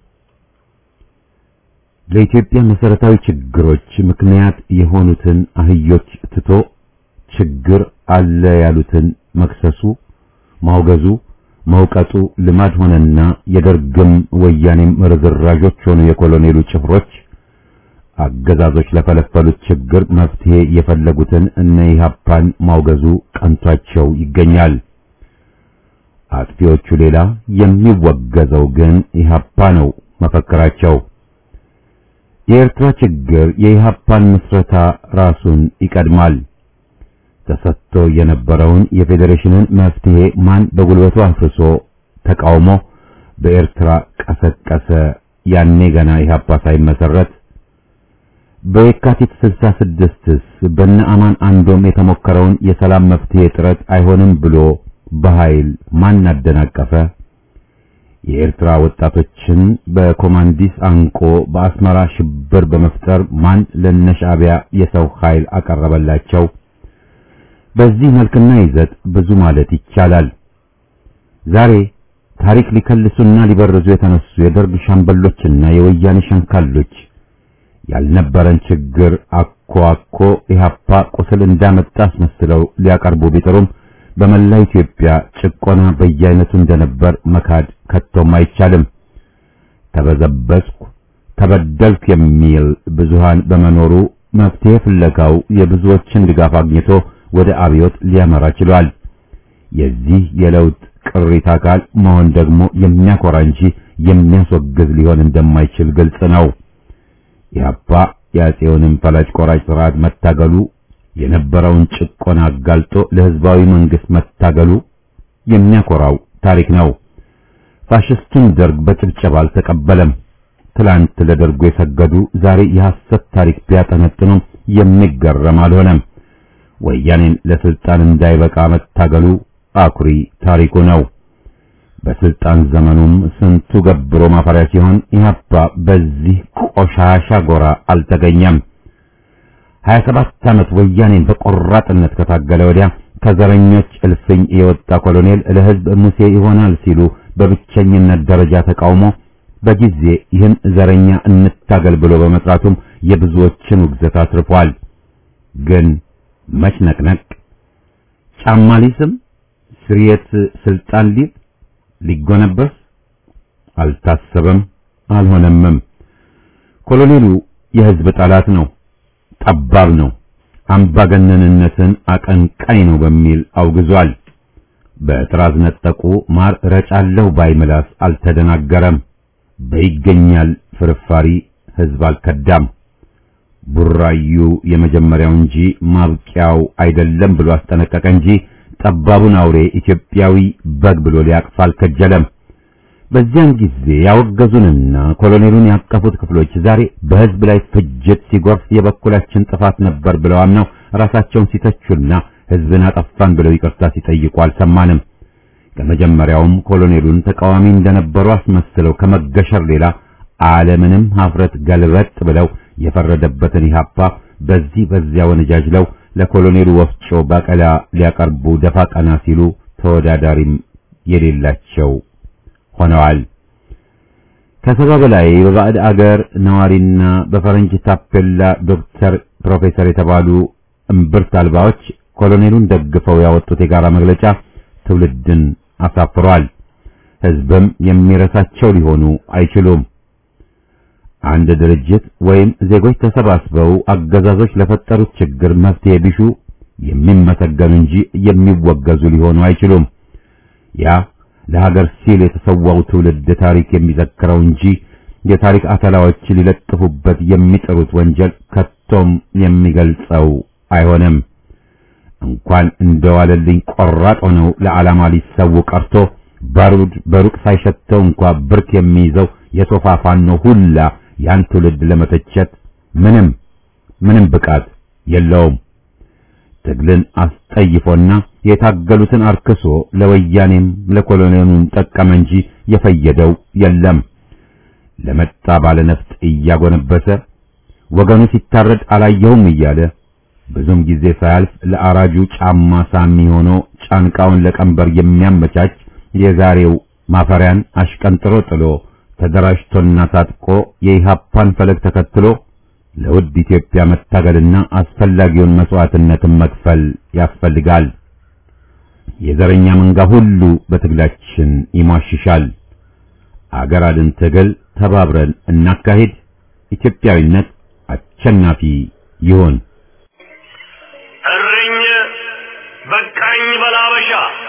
ለኢትዮጵያ መሰረታዊ ችግሮች ምክንያት የሆኑትን አህዮች ትቶ ችግር አለ ያሉትን መክሰሱ፣ ማውገዙ፣ መውቀጡ ልማድ ሆነና የደርግም ወያኔም ርዝራዦች ሆኑ የኮሎኔሉ ጭፍሮች አገዛዞች ለፈለፈሉት ችግር መፍትሄ የፈለጉትን እነ ኢህአፓን ማውገዙ ቀንቷቸው ይገኛል። አጥፊዎቹ ሌላ የሚወገዘው ግን ኢህአፓ ነው መፈክራቸው። የኤርትራ ችግር የኢህአፓን ምስረታ ራሱን ይቀድማል። ተሰጥቶ የነበረውን የፌዴሬሽንን መፍትሄ ማን በጉልበቱ አፍርሶ ተቃውሞ በኤርትራ ቀሰቀሰ? ያኔ ገና ኢህአፓ ሳይመሰረት በየካቲት 66ስ በነ አማን አንዶም የተሞከረውን የሰላም መፍትሄ ጥረት አይሆንም ብሎ በኃይል ማን አደናቀፈ? የኤርትራ ወጣቶችን በኮማንዲስ አንቆ በአስመራ ሽብር በመፍጠር ማን ለነሻዕቢያ የሰው ኃይል አቀረበላቸው? በዚህ መልክና ይዘት ብዙ ማለት ይቻላል። ዛሬ ታሪክ ሊከልሱና ሊበርዙ የተነሱ የደርግ ሻምበሎችና የወያኔ ሸንካሎች ያልነበረን ችግር አኮ አኮ ኢህአፓ ቁስል እንዳመጣ አስመስለው ሊያቀርቡ ቢጥሩም በመላ ኢትዮጵያ ጭቆና በየአይነቱ እንደነበር መካድ ከቶም አይቻልም። ተበዘበዝኩ፣ ተበደልኩ የሚል ብዙሃን በመኖሩ መፍትሄ ፍለጋው የብዙዎችን ድጋፍ አግኝቶ ወደ አብዮት ሊያመራ ችሏል። የዚህ የለውጥ ቅሪት አካል መሆን ደግሞ የሚያኮራ እንጂ የሚያስወግዝ ሊሆን እንደማይችል ግልጽ ነው። ኢህአፓ የአፄውንም ፈላጭ ቆራጭ ስርዓት መታገሉ የነበረውን ጭቆና አጋልጦ ለህዝባዊ መንግስት መታገሉ የሚያኮራው ታሪክ ነው። ፋሽስቱን ደርግ በጭብጨባ አልተቀበለም። ትላንት ለደርጉ የሰገዱ ዛሬ የሐሰት ታሪክ ቢያጠነጥኑም የሚገረም አልሆነም። ወያኔን ለስልጣን እንዳይበቃ መታገሉ አኩሪ ታሪኩ ነው። በስልጣን ዘመኑም ስንቱ ገብሮ ማፈሪያ ሲሆን ኢህአፓ በዚህ ቆሻሻ ጎራ አልተገኘም። 27 ዓመት ወያኔን በቆራጥነት ከታገለ ወዲያ ከዘረኞች እልፍኝ የወጣ ኮሎኔል ለህዝብ ሙሴ ይሆናል ሲሉ በብቸኝነት ደረጃ ተቃውሞ በጊዜ ይህን ዘረኛ እንታገል ብሎ በመጥራቱም የብዙዎችን ውግዘት አትርፏል። ግን መች ነቅነቅ ጫማ ሊስም ስርየት ስልጣን ሊል ሊጎነበስ አልታሰበም፣ አልሆነምም። ኮሎኔሉ የህዝብ ጠላት ነው፣ ጠባብ ነው፣ አምባገነንነትን አቀንቃይ ነው በሚል አውግዟል። በጥራዝ ነጠቁ ማር ረጫለሁ ባይ ምላስ አልተደናገረም። በይገኛል ፍርፋሪ ህዝብ አልከዳም። ቡራዩ የመጀመሪያው እንጂ ማብቂያው አይደለም ብሎ አስጠነቀቀ እንጂ ጠባቡን አውሬ ኢትዮጵያዊ በግ ብሎ ሊያቅፍ አልከጀለም። በዚያን ጊዜ ያወገዙንና ኮሎኔሉን ያቀፉት ክፍሎች ዛሬ በህዝብ ላይ ፍጅት ሲጎርፍ የበኩላችን ጥፋት ነበር ብለው አምነው ራሳቸውን ሲተቹና ህዝብን አጠፋን ብለው ይቅርታ ሲጠይቁ አልሰማንም። ከመጀመሪያውም ኮሎኔሉን ተቃዋሚ እንደነበሩ አስመስለው ከመገሸር ሌላ ዓለምንም ሀፍረት ገልበጥ ብለው የፈረደበትን ኢህአፓ በዚህ በዚያ ወነጃጅለው ለኮሎኔሉ ወፍጮ ባቀላ ሊያቀርቡ ደፋ ቀና ሲሉ ተወዳዳሪም የሌላቸው ሆነዋል። ከሰባ በላይ በባዕድ አገር ነዋሪና በፈረንጅ ታፔላ ዶክተር፣ ፕሮፌሰር የተባሉ እምብርት አልባዎች ኮሎኔሉን ደግፈው ያወጡት የጋራ መግለጫ ትውልድን አሳፍሯል። ህዝብም የሚረሳቸው ሊሆኑ አይችሉም። አንድ ድርጅት ወይም ዜጎች ተሰባስበው አገዛዞች ለፈጠሩት ችግር መፍትሄ ቢሹ የሚመሰገኑ እንጂ የሚወገዙ ሊሆኑ አይችሉም። ያ ለሀገር ሲል የተሰዋው ትውልድ ታሪክ የሚዘክረው እንጂ የታሪክ አተላዎች ሊለጥፉበት የሚጥሩት ወንጀል ከቶም የሚገልጸው አይሆንም። እንኳን እንደዋለልኝ ቆራጥ ሆነው ለዓላማ ሊሰው ቀርቶ ባሩድ በሩቅ ሳይሸተው እንኳ ብርክ የሚይዘው የሶፋ ፋኖ ሁላ ያን ትውልድ ለመተቸት ምንም ምንም ብቃት የለውም። ትግልን አስጠይፎና የታገሉትን አርክሶ ለወያኔም ለኮሎኔሉም ጠቀመ እንጂ የፈየደው የለም። ለመጣ ባለነፍጥ እያጎነበሰ ወገኑ ሲታረድ አላየሁም እያለ ብዙም ጊዜ ሳያልፍ ለአራጁ ጫማ ሳሚ ሆኖ ጫንቃውን ለቀንበር የሚያመቻች የዛሬው ማፈሪያን አሽቀንጥሮ ጥሎ ተደራጅቶና ታጥቆ የኢሃፓን ፈለግ ተከትሎ ለውድ ኢትዮጵያ መታገልና አስፈላጊውን መስዋዕትነትን መክፈል ያስፈልጋል። የዘረኛ መንጋ ሁሉ በትግላችን ይሟሽሻል። አገር አድን ትግል ተባብረን እናካሂድ። ኢትዮጵያዊነት አሸናፊ ይሁን። እርኝ በቃኝ በላበሻ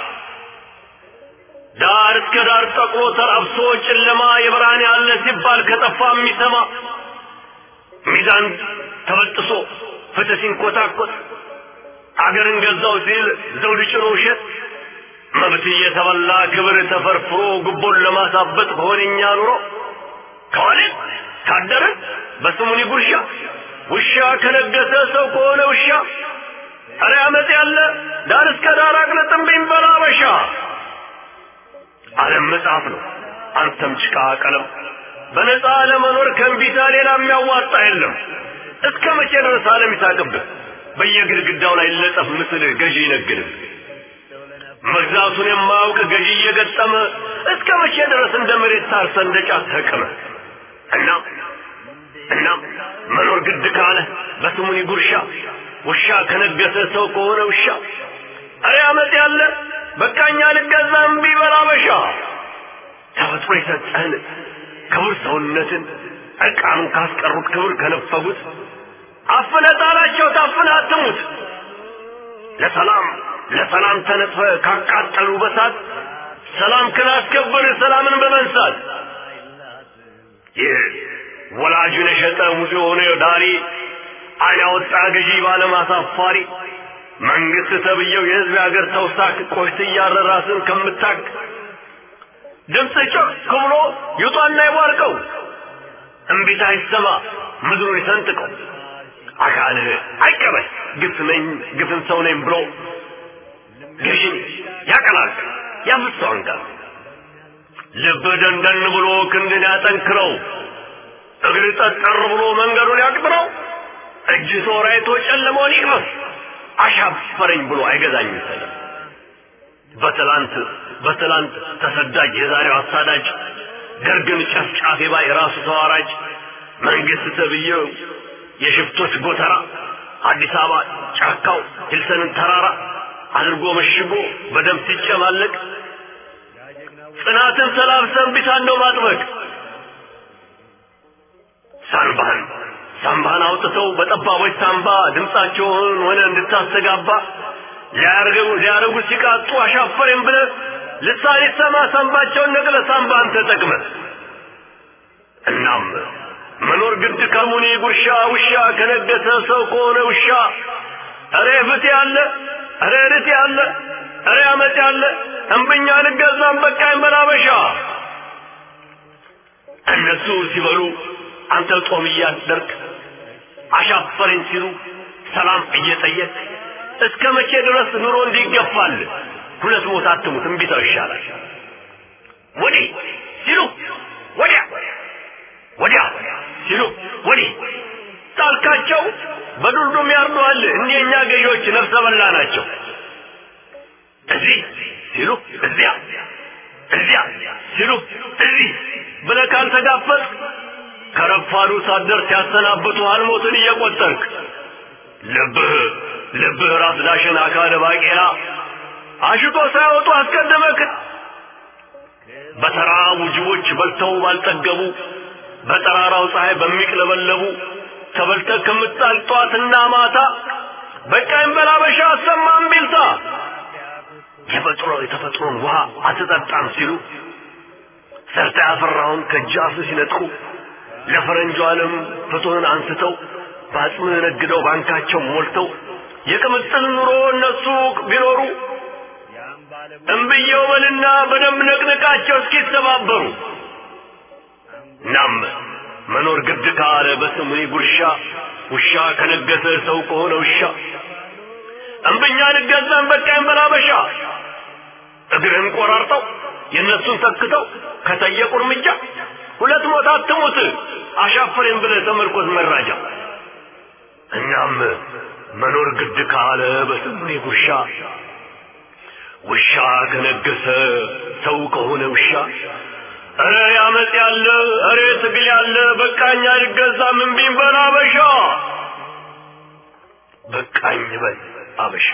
ዳር እስከ ዳር ጠቅሎ ተራብሶ ጨለማ የብርሃን ያለ ሲባል ከጠፋ የሚሰማ ሚዛን ተበጥሶ ፍትህ ሲንኮታኮት አገርን ገዛው ሲል ዘውድ ጭኖ ውሸት መብት እየተበላ ክብር ተፈርፍሮ ጉቦን ለማሳበጥ በሆነኛ ኑሮ ከዋልን ካደርን በስሙኒ ጉርሻ ውሻ ከነገሰ ሰው ከሆነ ውሻ ኧረ አመፅ ያለ ዳር እስከ ዳር አቅልጥም ቢንበላ በሻ ዓለም መጽሐፍ ነው አንተም ጭቃ ቀለም በነፃ ለመኖር ከእንቢታ ሌላ የሚያዋጣ የለም እስከ መቼ ድረስ ዓለም ይሳቅብህ በየግድግዳው ላይ ለጠፍ ምስልህ ገዢ ይነግድህ መግዛቱን የማያውቅ ገዢ እየገጠመ እስከ መቼ ድረስ እንደ መሬት ታርሰ እንደ ጫት ተቅመ እና እና መኖር ግድ ካለ በስሙኒ ጉርሻ ውሻ ከነገሰ ሰው ከሆነ ውሻ አረ አመት ያለ በቃኛ ልገዛ እምቢ በላ በሻ ተፈጥሮ የሰጠህን ክቡር ሰውነትን ዕርቃኑን ካስቀሩት ክብር ከነፈጉት አፍነ ጣላቸው ታፍነ አትሙት ለሰላም ለሰላም ተነጥፈ ካቃጠሉ በሳት ሰላም ክላስከብር ሰላምን በመንሳት ይህ ወላጁን የሸጠ ሙዚ የሆነ ዳሪ አይን ያወጣ ገዢ ባለማሳፋሪ መንግስት ተብየው የህዝብ የሀገር ተውሳክ ቆሽት እያረ ራስን ከምታክ ድምፅ ጮክ ብሎ ይውጣና ይቧርቀው እምቢታ ይሰማ ምድሩን ይሰንጥቀው አካልህ አይቀበል ግፍ ነኝ ግፍን ሰው ነኝ ብሎ ገዢን ያቀላል ያፍሰው አንጋር ልብ ደንደን ብሎ ክንድን ያጠንክረው እግር ጠጠር ብሎ መንገዱን ያቅጥረው እጅ ሶራይቶ ጨለመውን ይቅመስ አሻፈረኝ ብሎ አይገዛኝም ሰለም በትላንት በትላንት ተሰዳጅ የዛሬው አሳዳጅ ደርግን ጨፍጫፊ ባይ ራሱ ተዋራጅ መንግስት ተብዬው የሽፍቶች ጎተራ አዲስ አበባ ጫካው ሂልሰንን ተራራ አድርጎ መሽጎ በደም ሲጨማለቅ ጽናትን ሰላብሰን ቢታን ነው ማጥበቅ ሳንባህን ሳንባህን አውጥተው በጠባቦች ሳንባ ድምፃቸውን ሆነ እንድታስተጋባ ሊያርገው ሊያረጉ ሲቃጡ አሻፈሬም ብለ ልሳን ይሰማ ሳንባቸውን ነቅለ ሳንባን ተጠቅመ እናም መኖር ግድ ከሙኒ ጉርሻ ውሻ ከነገሰ ሰው ከሆነ ውሻ እሬ ፍት ያለ እሬ ርት ያለ እሬ አመት ያለ እምብኛ ልገዛም በቃኝ በላበሻ እነሱ ሲበሉ አንተ ጾም እያደርግ አሻፈረኝ ሲሉ ሰላም እየጠየቅ እስከ መቼ ድረስ ኑሮ እንዲገፋል ሁለት ሞት አትሙት እምቢታው ይሻላል ወዲህ ሲሉ ወዲያ ወዲያ ሲሉ ወዲህ ጣልካቸው በዱልዱም ያርዱሃል እንዲህ የእኛ ገዢዎች ነፍሰ በላ ናቸው እዚህ ሲሉ እዚያ እዚያ ሲሉ እዚህ ብለህ ካልተጋፈጥ ከረፋዱ ሳደር ሲያሰናብቱሃል ሞትን እየቆጠርክ ልብህ ልብህ ራስ ዳሽን አካለ ባቄላ አሽቶ ሳይወጡ አስቀደመክ በተራቡ ጅቦች በልተው ባልጠገቡ በጠራራው ፀሐይ በሚቅለበለቡ ተበልተህ ከምጣል ጧትና ማታ በቃኝ በላበሻ አሰማም ቢልታ የተፈጥሮ የተፈጥሮን ውሃ አትጠጣም ሲሉ ሰርተ ያፈራውን ከጃፍ ሲነጥቁ ለፈረንጁ ዓለም ፍትህን አንስተው በአጽምህ ነግደው ባንካቸው ሞልተው የቅምጥል ኑሮ እነሱ ቢኖሩ እምብየው በልና በደንብ ነቅንቃቸው እስኪተባበሩ ናም መኖር ግድ ካለ በስሙኒ ጉርሻ ውሻ ከነገሰ ሰው ከሆነ ውሻ እምብኛ ልገዛን በቃኝ በላበሻ እግርህን ቆራርጠው የእነሱን ተክተው ከጠየቁ እርምጃ ሁለት ሞት አትሙት አሻፈሬን ብለህ ተመርኮዝ መራጃ እናም መኖር ግድ ካለ በስሙኒ ጉርሻ ውሻ ከነገሰ ሰው ከሆነ ውሻ እረ ያመፅ ያለ እረ ትግል ያለ በቃኝ አልገዛም እምቢኝ በል አበሻ በቃኝ በል አበሻ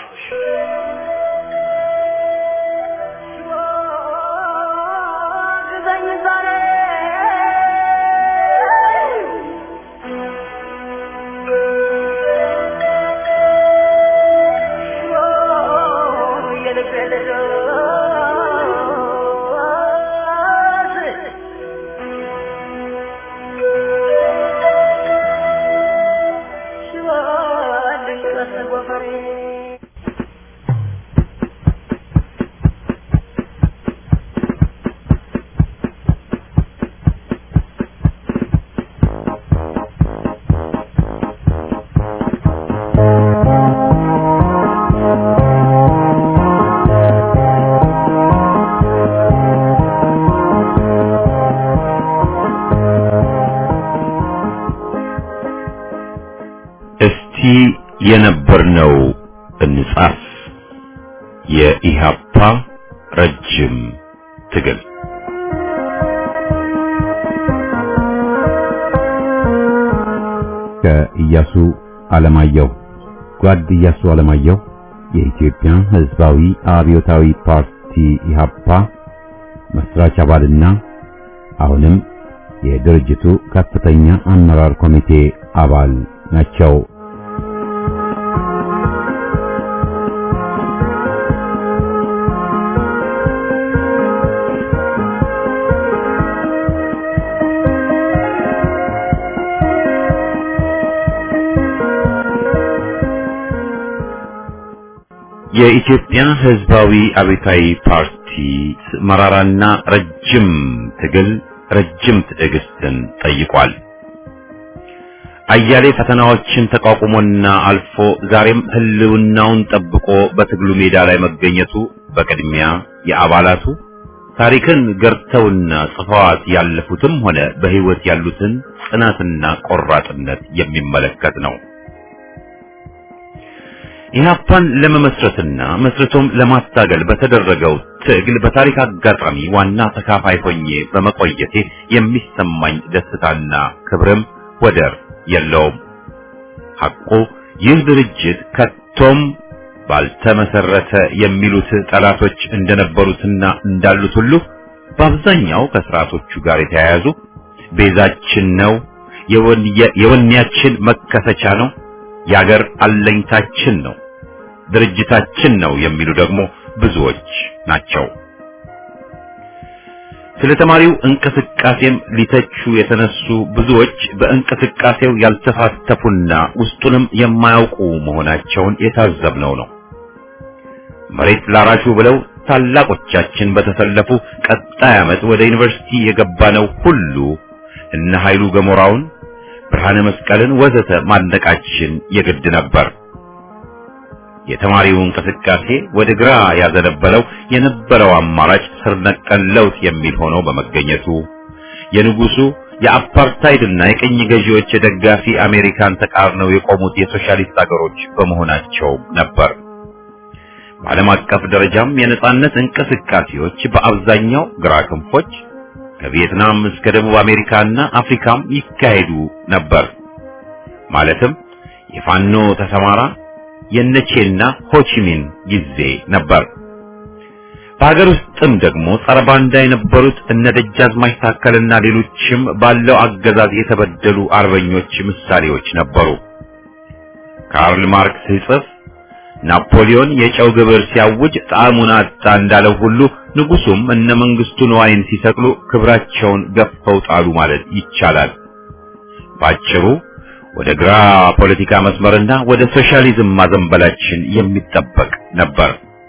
የነበርነው እንጻፍ። የኢሃፓ ረጅም ትግል ከኢያሱ አለማየሁ ጓድ ኢያሱ አለማየሁ የኢትዮጵያ ሕዝባዊ አብዮታዊ ፓርቲ ኢሃፓ መስራች አባልና አሁንም የድርጅቱ ከፍተኛ አመራር ኮሚቴ አባል ናቸው። የኢትዮጵያ ሕዝባዊ አብዮታዊ ፓርቲ መራራና ረጅም ትግል ረጅም ትዕግስትን ጠይቋል። አያሌ ፈተናዎችን ተቋቁሞና አልፎ ዛሬም ህልውናውን ጠብቆ በትግሉ ሜዳ ላይ መገኘቱ በቅድሚያ የአባላቱ ታሪክን ገርተውና ጽፈዋት ያለፉትም ሆነ በህይወት ያሉትን ጽናትና ቆራጥነት የሚመለከት ነው። ኢህአፓን ለመመስረትና መስርቶም ለማታገል በተደረገው ትግል በታሪክ አጋጣሚ ዋና ተካፋይ ሆኜ በመቆየቴ የሚሰማኝ ደስታና ክብርም ወደር የለውም። ሐቁ ይህ ድርጅት ከቶም ባልተመሰረተ የሚሉት ጠላቶች እንደነበሩትና እንዳሉት ሁሉ በአብዛኛው ከስርዓቶቹ ጋር የተያያዙ ቤዛችን ነው፣ የወኔያችን መከሰቻ ነው፣ የአገር አለኝታችን ነው፣ ድርጅታችን ነው የሚሉ ደግሞ ብዙዎች ናቸው። ስለ ተማሪው እንቅስቃሴም ሊተቹ የተነሱ ብዙዎች በእንቅስቃሴው ያልተሳተፉና ውስጡንም የማያውቁ መሆናቸውን የታዘብነው ነው። መሬት ላራሹ ብለው ታላቆቻችን በተሰለፉ ቀጣይ ዓመት ወደ ዩኒቨርሲቲ የገባነው ሁሉ እነ ኃይሉ ገሞራውን፣ ብርሃነ መስቀልን ወዘተ ማድነቃችን የግድ ነበር። የተማሪው እንቅስቃሴ ወደ ግራ ያዘነበለው የነበረው አማራጭ ስር ነቀል ለውጥ የሚል ሆኖ በመገኘቱ የንጉሱ የአፓርታይድና የቅኝ ገዢዎች ደጋፊ አሜሪካን ተቃርነው የቆሙት የሶሻሊስት አገሮች በመሆናቸው ነበር። በዓለም አቀፍ ደረጃም የነጻነት እንቅስቃሴዎች በአብዛኛው ግራ ክንፎች ከቪየትናም እስከ ደቡብ አሜሪካና አፍሪካም ይካሄዱ ነበር። ማለትም የፋኖ ተሰማራ የነቼና ሆቺሚን ጊዜ ነበር። በሀገር ውስጥም ደግሞ ጸረ ባንዳ የነበሩት እነ ደጃዝማች ታከልና ሌሎችም ባለው አገዛዝ የተበደሉ አርበኞች ምሳሌዎች ነበሩ። ካርል ማርክስ ሲጽፍ ናፖሊዮን የጨው ግብር ሲያውጅ ጣዕሙን አጣ እንዳለው ሁሉ ንጉሱም እነ መንግስቱ ነዋይን ሲሰቅሉ ክብራቸውን ገፈው ጣሉ ማለት ይቻላል። ባጭሩ ወደ ግራ ፖለቲካ መስመርና ወደ ሶሻሊዝም ማዘንበላችን የሚጠበቅ ነበር።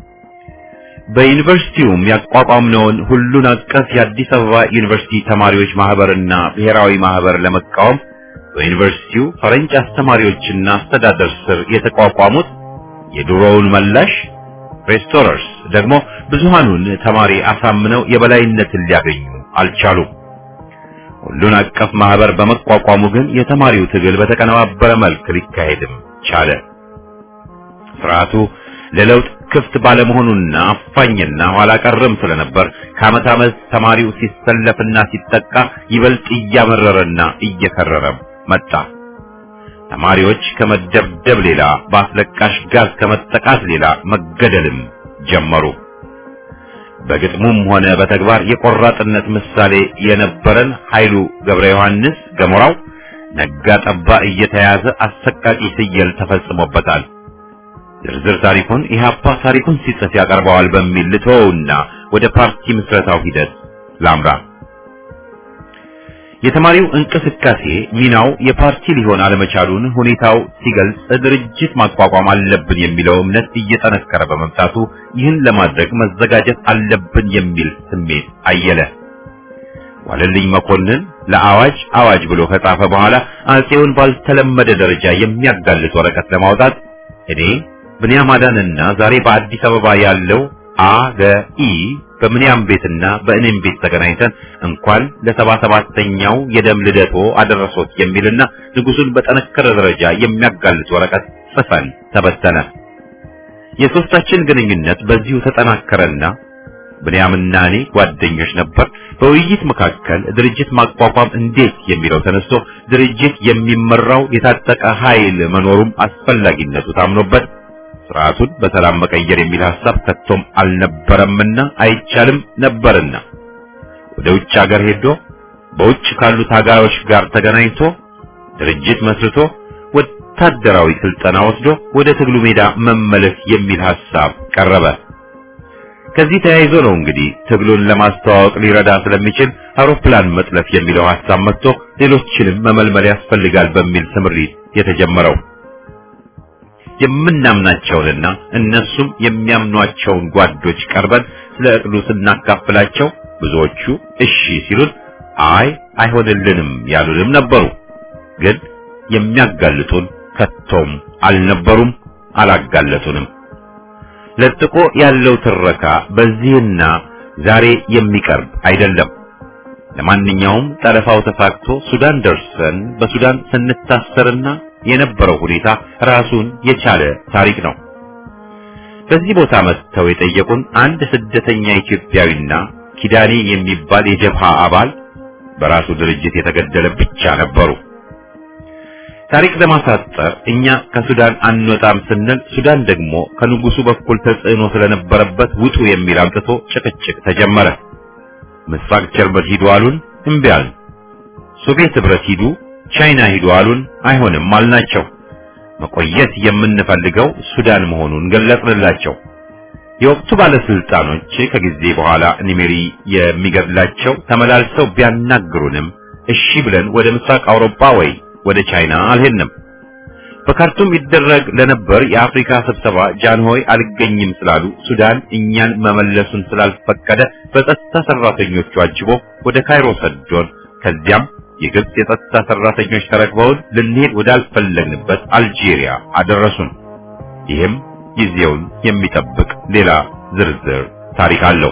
በዩኒቨርሲቲውም ያቋቋምነውን ሁሉን አቀፍ የአዲስ አበባ ዩኒቨርሲቲ ተማሪዎች ማህበርና ብሔራዊ ማህበር ለመቃወም በዩኒቨርሲቲው ፈረንጅ አስተማሪዎችና አስተዳደር ስር የተቋቋሙት የድሮውን መላሽ ሬስቶረርስ ደግሞ ብዙሃኑን ተማሪ አሳምነው የበላይነትን ሊያገኙ አልቻሉም። ሁሉን አቀፍ ማህበር በመቋቋሙ ግን የተማሪው ትግል በተቀነባበረ መልክ ሊካሄድም ቻለ። ስርዓቱ ለለውጥ ክፍት ባለመሆኑና አፋኝና ኋላ ቀርም ስለነበር ከዓመት ዓመት ተማሪው ሲሰለፍና ሲጠቃ ይበልጥ እያመረረና እየከረረ መጣ። ተማሪዎች ከመደብደብ ሌላ በአስለቃሽ ጋዝ ከመጠቃት ሌላ መገደልም ጀመሩ። በግጥሙም ሆነ በተግባር የቆራጥነት ምሳሌ የነበረን ኃይሉ ገብረ ዮሐንስ ገሞራው ነጋ ጠባ እየተያዘ አሰቃቂ ስየል ተፈጽሞበታል። ዝርዝር ታሪኩን ኢህአፓ ታሪኩን ሲጽፍ ያቀርበዋል በሚል ልተወውና ወደ ፓርቲ ምስረታው ሂደት ላምራ። የተማሪው እንቅስቃሴ ሚናው የፓርቲ ሊሆን አለመቻሉን ሁኔታው ሲገልጽ ድርጅት ማቋቋም አለብን የሚለው እምነት እየጠነከረ በመምጣቱ ይህን ለማድረግ መዘጋጀት አለብን የሚል ስሜት አየለ። ዋለልኝ መኮንን ለአዋጅ አዋጅ ብሎ ከጻፈ በኋላ አጼውን ባልተለመደ ደረጃ የሚያጋልጥ ወረቀት ለማውጣት እኔ ብንያም አዳንና ዛሬ በአዲስ አበባ ያለው አገኢ በምንያም ቤትና በእኔም ቤት ተገናኝተን እንኳን ለሰባ ሰባተኛው የደም ልደቶ አደረሶት የሚልና ንጉሱን በጠነከረ ደረጃ የሚያጋልጥ ወረቀት ጽፈን ተበተነ። የሶስታችን ግንኙነት በዚሁ ተጠናከረና ብንያምና እኔ ጓደኞች ነበር። በውይይት መካከል ድርጅት ማቋቋም እንዴት የሚለው ተነስቶ ድርጅት የሚመራው የታጠቀ ኃይል መኖሩም አስፈላጊነቱ ታምኖበት ስርዓቱን በሰላም መቀየር የሚል ሐሳብ ከቶም አልነበረምና አይቻልም ነበርና ወደ ውጭ ሀገር ሄዶ በውጭ ካሉ ታጋዮች ጋር ተገናኝቶ ድርጅት መስርቶ ወታደራዊ ስልጠና ወስዶ ወደ ትግሉ ሜዳ መመለስ የሚል ሐሳብ ቀረበ። ከዚህ ተያይዞ ነው እንግዲህ ትግሉን ለማስተዋወቅ ሊረዳ ስለሚችል አውሮፕላን መጥለፍ የሚለው ሐሳብ መጥቶ ሌሎችንም መመልመል ያስፈልጋል በሚል ስምሪት የተጀመረው። የምናምናቸውንና እነሱም የሚያምኗቸውን ጓዶች ቀርበን ስለ እቅዱ ስናካፍላቸው ብዙዎቹ እሺ ሲሉን አይ አይሆንልንም ያሉንም ነበሩ። ግን የሚያጋልጡን ከቶም አልነበሩም፣ አላጋለጡንም። ለጥቆ ያለው ትረካ በዚህና ዛሬ የሚቀርብ አይደለም። ለማንኛውም ጠለፋው ተሳክቶ ሱዳን ደርሰን በሱዳን ስንታሰርና የነበረው ሁኔታ ራሱን የቻለ ታሪክ ነው። በዚህ ቦታ መጥተው የጠየቁን አንድ ስደተኛ ኢትዮጵያዊና ኪዳኔ የሚባል የጀብሃ አባል በራሱ ድርጅት የተገደለ ብቻ ነበሩ። ታሪክ ለማሳጠር እኛ ከሱዳን አንወጣም ስንል ሱዳን ደግሞ ከንጉሱ በኩል ተጽዕኖ ስለነበረበት ውጡ የሚል አምጥቶ ጭቅጭቅ ተጀመረ። ምስራቅ ጀርመን ሂዱ አሉን፣ እምቢ አልን። ሶቪየት ህብረት ሂዱ፣ ቻይና ሂዱ አሉን፣ አይሆንም አልናቸው። መቆየት የምንፈልገው ሱዳን መሆኑን ገለጽንላቸው። የወቅቱ ባለስልጣኖች ከጊዜ በኋላ ኒሜሪ የሚገድላቸው ተመላልሰው ቢያናግሩንም እሺ ብለን ወደ ምስራቅ አውሮፓ ወይ ወደ ቻይና አልሄድንም። በካርቱም ይደረግ ለነበር የአፍሪካ ስብሰባ ጃንሆይ አልገኝም ስላሉ ሱዳን እኛን መመለሱን ስላልፈቀደ በጸጥታ ሰራተኞቹ አጅቦ ወደ ካይሮ ሰዶን፣ ከዚያም የግብጽ የጸጥታ ሰራተኞች ተረክበውን ልንሄድ ወዳልፈለግንበት አልጄሪያ አደረሱን። ይህም ጊዜውን የሚጠብቅ ሌላ ዝርዝር ታሪክ አለው።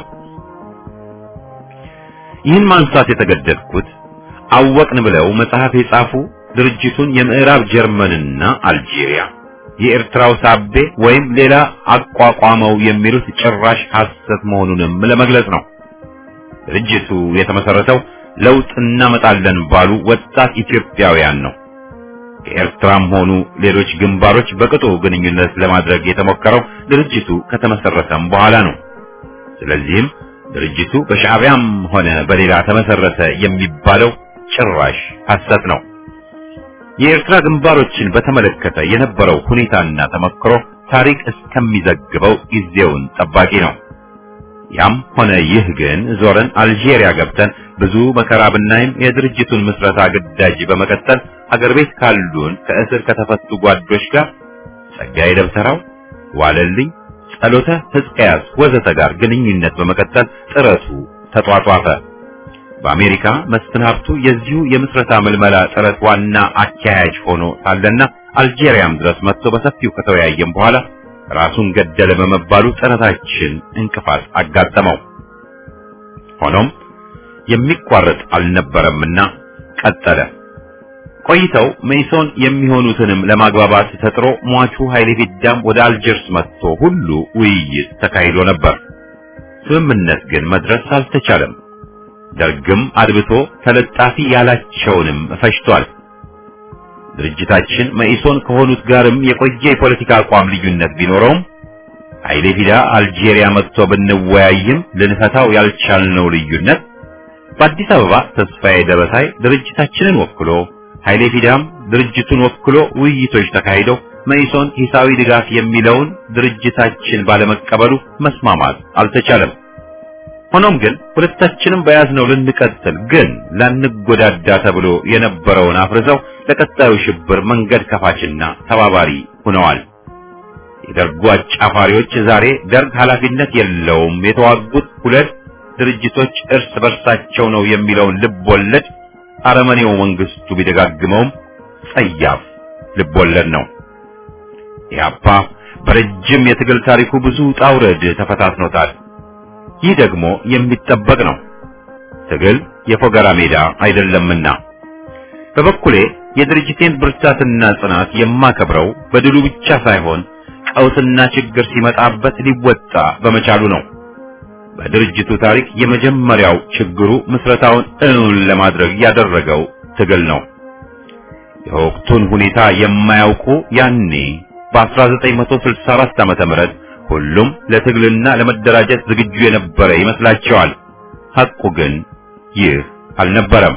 ይህን ማንሳት የተገደድኩት አወቅን ብለው መጽሐፍ የጻፉ ድርጅቱን የምዕራብ ጀርመንና አልጄሪያ የኤርትራው ሳቤ ወይም ሌላ አቋቋመው የሚሉት ጭራሽ ሐሰት መሆኑንም ለመግለጽ ነው። ድርጅቱ የተመሰረተው ለውጥ እናመጣለን ባሉ ወጣት ኢትዮጵያውያን ነው። ከኤርትራም ሆኑ ሌሎች ግንባሮች በቅጡ ግንኙነት ለማድረግ የተሞከረው ድርጅቱ ከተመሰረተም በኋላ ነው። ስለዚህም ድርጅቱ በሻዕቢያም ሆነ በሌላ ተመሰረተ የሚባለው ጭራሽ ሐሰት ነው። የኤርትራ ግንባሮችን በተመለከተ የነበረው ሁኔታና ተመክሮ ታሪክ እስከሚዘግበው ጊዜውን ጠባቂ ነው። ያም ሆነ ይህ ግን ዞረን አልጄሪያ ገብተን ብዙ መከራ ብናይም የድርጅቱን ምስረታ ግዳጅ በመቀጠል ሀገር ቤት ካሉን ከእስር ከተፈቱ ጓዶች ጋር ጸጋዬ ደብተራው፣ ዋለልኝ፣ ጸሎተ ሕዝቅያስ ወዘተ ጋር ግንኙነት በመቀጠል ጥረቱ ተጧጧፈ። በአሜሪካ መስፍን ሀብቱ የዚሁ የምስረታ ምልመላ ጥረት ዋና አካያጅ ሆኖ ሳለና አልጄሪያም ድረስ መጥቶ በሰፊው ከተወያየም በኋላ ራሱን ገደለ በመባሉ ጥረታችን እንቅፋት አጋጠመው። ሆኖም የሚቋረጥ አልነበረምና ቀጠለ። ቆይተው ሜሶን የሚሆኑትንም ለማግባባት ተጥሮ ሟቹ ኃይሌ ፊዳም ወደ አልጀርስ መጥቶ ሁሉ ውይይት ተካሂዶ ነበር። ስምምነት ግን መድረስ አልተቻለም። ደርግም አድብቶ ተለጣፊ ያላቸውንም ፈጅቷል። ድርጅታችን መኢሶን ከሆኑት ጋርም የቆየ የፖለቲካ አቋም ልዩነት ቢኖረውም ኃይሌ ፊዳ አልጄሪያ መጥቶ ብንወያይም ልንፈታው ያልቻልነው ልዩነት በአዲስ አበባ ተስፋዬ ደበሳይ ድርጅታችንን ወክሎ ኃይሌ ፊዳም ድርጅቱን ወክሎ ውይይቶች ተካሂደው መኢሶን ሂሳዊ ድጋፍ የሚለውን ድርጅታችን ባለመቀበሉ መስማማት አልተቻለም። ሆኖም ግን ሁለታችንም በያዝነው ልንቀጥል ግን ላንጎዳዳ ተብሎ የነበረውን አፍርሰው ለቀጣዩ ሽብር መንገድ ከፋችና ተባባሪ ሆነዋል። የደርጉ አጫፋሪዎች ዛሬ ደርግ ኃላፊነት የለውም የተዋጉት ሁለት ድርጅቶች እርስ በርሳቸው ነው የሚለውን ልብ ወለድ አረመኔው መንግስቱ ቢደጋግመውም ጸያፍ ልብ ወለድ ነው። ኢህአፓ በረጅም የትግል ታሪኩ ብዙ ውጣ ውረድ ተፈታትኖታል። ይህ ደግሞ የሚጠበቅ ነው። ትግል የፎገራ ሜዳ አይደለምና በበኩሌ የድርጅቴን ብርታትና ጽናት የማከብረው በድሉ ብቻ ሳይሆን ቀውስና ችግር ሲመጣበት ሊወጣ በመቻሉ ነው። በድርጅቱ ታሪክ የመጀመሪያው ችግሩ ምስረታውን እውን ለማድረግ ያደረገው ትግል ነው። የወቅቱን ሁኔታ የማያውቁ ያኔ በ1964 ዓመተ ምህረት ሁሉም ለትግልና ለመደራጀት ዝግጁ የነበረ ይመስላቸዋል። ሐቁ ግን ይህ አልነበረም።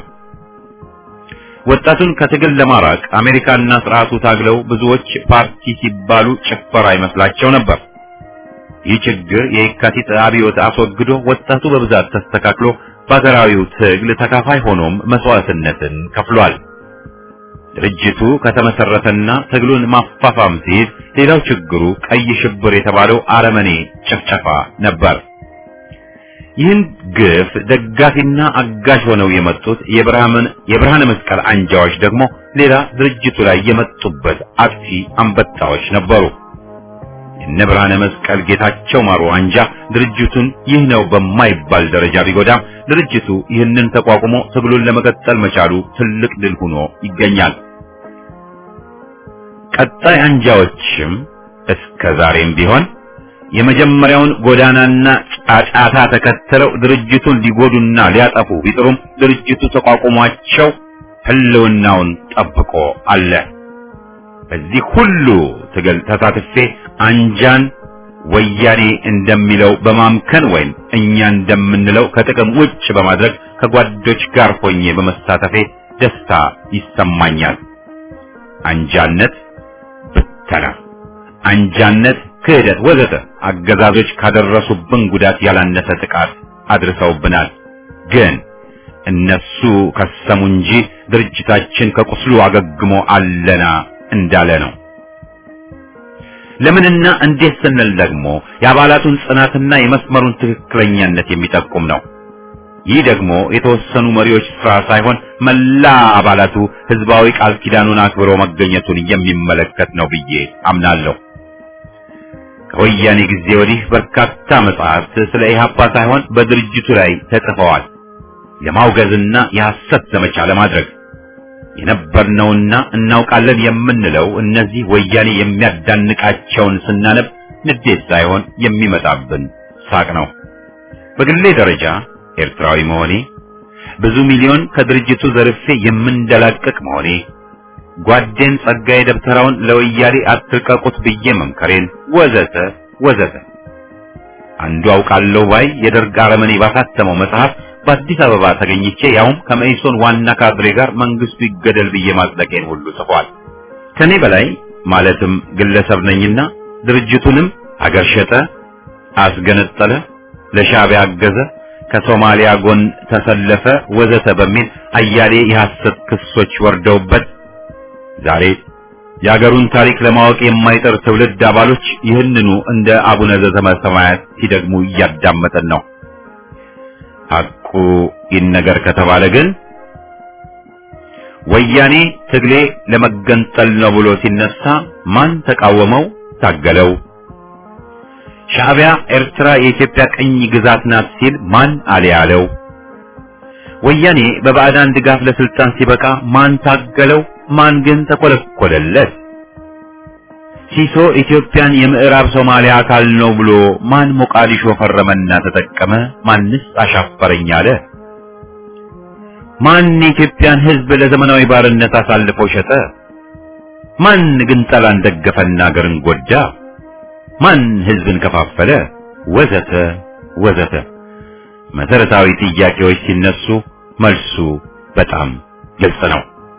ወጣቱን ከትግል ለማራቅ አሜሪካና ስርዓቱ ታግለው ብዙዎች ፓርቲ ሲባሉ ጭፈራ ይመስላቸው ነበር። ይህ ችግር የየካቲት አብዮት አስወግዶ ወጣቱ በብዛት ተስተካክሎ በሀገራዊው ትግል ተካፋይ ሆኖም መስዋዕትነትን ከፍሏል። ድርጅቱ ከተመሰረተና ትግሉን ማፋፋም ሲይዝ ሌላው ችግሩ ቀይ ሽብር የተባለው አረመኔ ጭፍጨፋ ነበር። ይህን ግፍ ደጋፊና አጋዥ ሆነው የመጡት የብርሃን የብርሃነ መስቀል አንጃዎች ደግሞ ሌላ ድርጅቱ ላይ የመጡበት አጥፊ አንበጣዎች ነበሩ። የነ ብርሃነ መስቀል ጌታቸው ማሩ አንጃ ድርጅቱን ይህ ነው በማይባል ደረጃ ቢጎዳም ድርጅቱ ይህንን ተቋቁሞ ትግሉን ለመቀጠል መቻሉ ትልቅ ድል ሆኖ ይገኛል። ቀጣይ አንጃዎችም እስከ ዛሬም ቢሆን የመጀመሪያውን ጎዳናና ጫጫታ ተከትለው ድርጅቱን ሊጎዱና ሊያጠፉ ቢጥሩም ድርጅቱ ተቋቁሟቸው ሕልውናውን ጠብቆ አለ። በዚህ ሁሉ ትግል ተሳትፌ አንጃን ወያኔ እንደሚለው በማምከን ወይም እኛ እንደምንለው ከጥቅም ውጭ በማድረግ ከጓዶች ጋር ሆኜ በመሳተፌ ደስታ ይሰማኛል። አንጃነት ብተና፣ አንጃነት ክህደት፣ ወዘተ አገዛዞች ካደረሱብን ጉዳት ያላነሰ ጥቃት አድርሰውብናል። ግን እነሱ ከሰሙ እንጂ ድርጅታችን ከቁስሉ አገግሞ አለና እንዳለ ነው። ለምንና እንዴት ስንል ደግሞ የአባላቱን ጽናትና የመስመሩን ትክክለኛነት የሚጠቁም ነው። ይህ ደግሞ የተወሰኑ መሪዎች ስራ ሳይሆን መላ አባላቱ ህዝባዊ ቃል ኪዳኑን አክብሮ መገኘቱን የሚመለከት ነው ብዬ አምናለሁ። ከወያኔ ጊዜ ወዲህ በርካታ መጽሐፍት ስለ ኢህአፓ ሳይሆን በድርጅቱ ላይ ተጽፈዋል። የማውገዝና የሐሰት ዘመቻ ለማድረግ የነበርነውና እናውቃለን የምንለው እነዚህ ወያኔ የሚያዳንቃቸውን ስናነብ ንዴት ሳይሆን የሚመጣብን ሳቅ ነው። በግሌ ደረጃ ኤርትራዊ መሆኔ፣ ብዙ ሚሊዮን ከድርጅቱ ዘርፌ የምንደላቀቅ መሆኔ፣ ጓዴን ጸጋዬ ደብተራውን ለወያኔ አትልቀቁት ብዬ መምከሬን ወዘተ ወዘተ አንዱ አውቃለሁ ባይ የደርግ አረመኔ ባሳተመው መጽሐፍ በአዲስ አበባ ተገኝቼ ያውም ከመኢሶን ዋና ካድሬ ጋር መንግስቱ ይገደል ብዬ ማጽደቄን ሁሉ ጽፏል። ከኔ በላይ ማለትም ግለሰብ ነኝና ድርጅቱንም አገር ሸጠ፣ አስገነጠለ፣ ለሻዕቢያ አገዘ፣ ከሶማሊያ ጎን ተሰለፈ ወዘተ በሚል አያሌ የሐሰት ክሶች ወርደውበት ዛሬ የአገሩን ታሪክ ለማወቅ የማይጠር ትውልድ አባሎች ይህንኑ እንደ አቡነ ዘበሰማያት ሲደግሙ እያዳመጠን ነው። ሐቁ ይነገር ከተባለ ግን ወያኔ ትግሌ ለመገንጠል ነው ብሎ ሲነሳ ማን ተቃወመው? ታገለው? ሻዕቢያ ኤርትራ የኢትዮጵያ ቅኝ ግዛት ናት ሲል ማን አልያለው? ወያኔ በባዕዳን ድጋፍ ለስልጣን ሲበቃ ማን ታገለው? ማን ግን ተኮለኮለለት? ሲሶ ኢትዮጵያን የምዕራብ ሶማሊያ አካል ነው ብሎ ማን ሞቃዲሾ ፈረመና ተጠቀመ? ማንስ አሻፈረኝ አለ? ማን የኢትዮጵያን ሕዝብ ለዘመናዊ ባርነት አሳልፎ ሸጠ? ማን ግን ጠላን ደገፈና አገርን ጎዳ? ማን ሕዝብን ከፋፈለ? ወዘተ ወዘተ መሰረታዊ ጥያቄዎች ሲነሱ መልሱ በጣም ግልጽ ነው።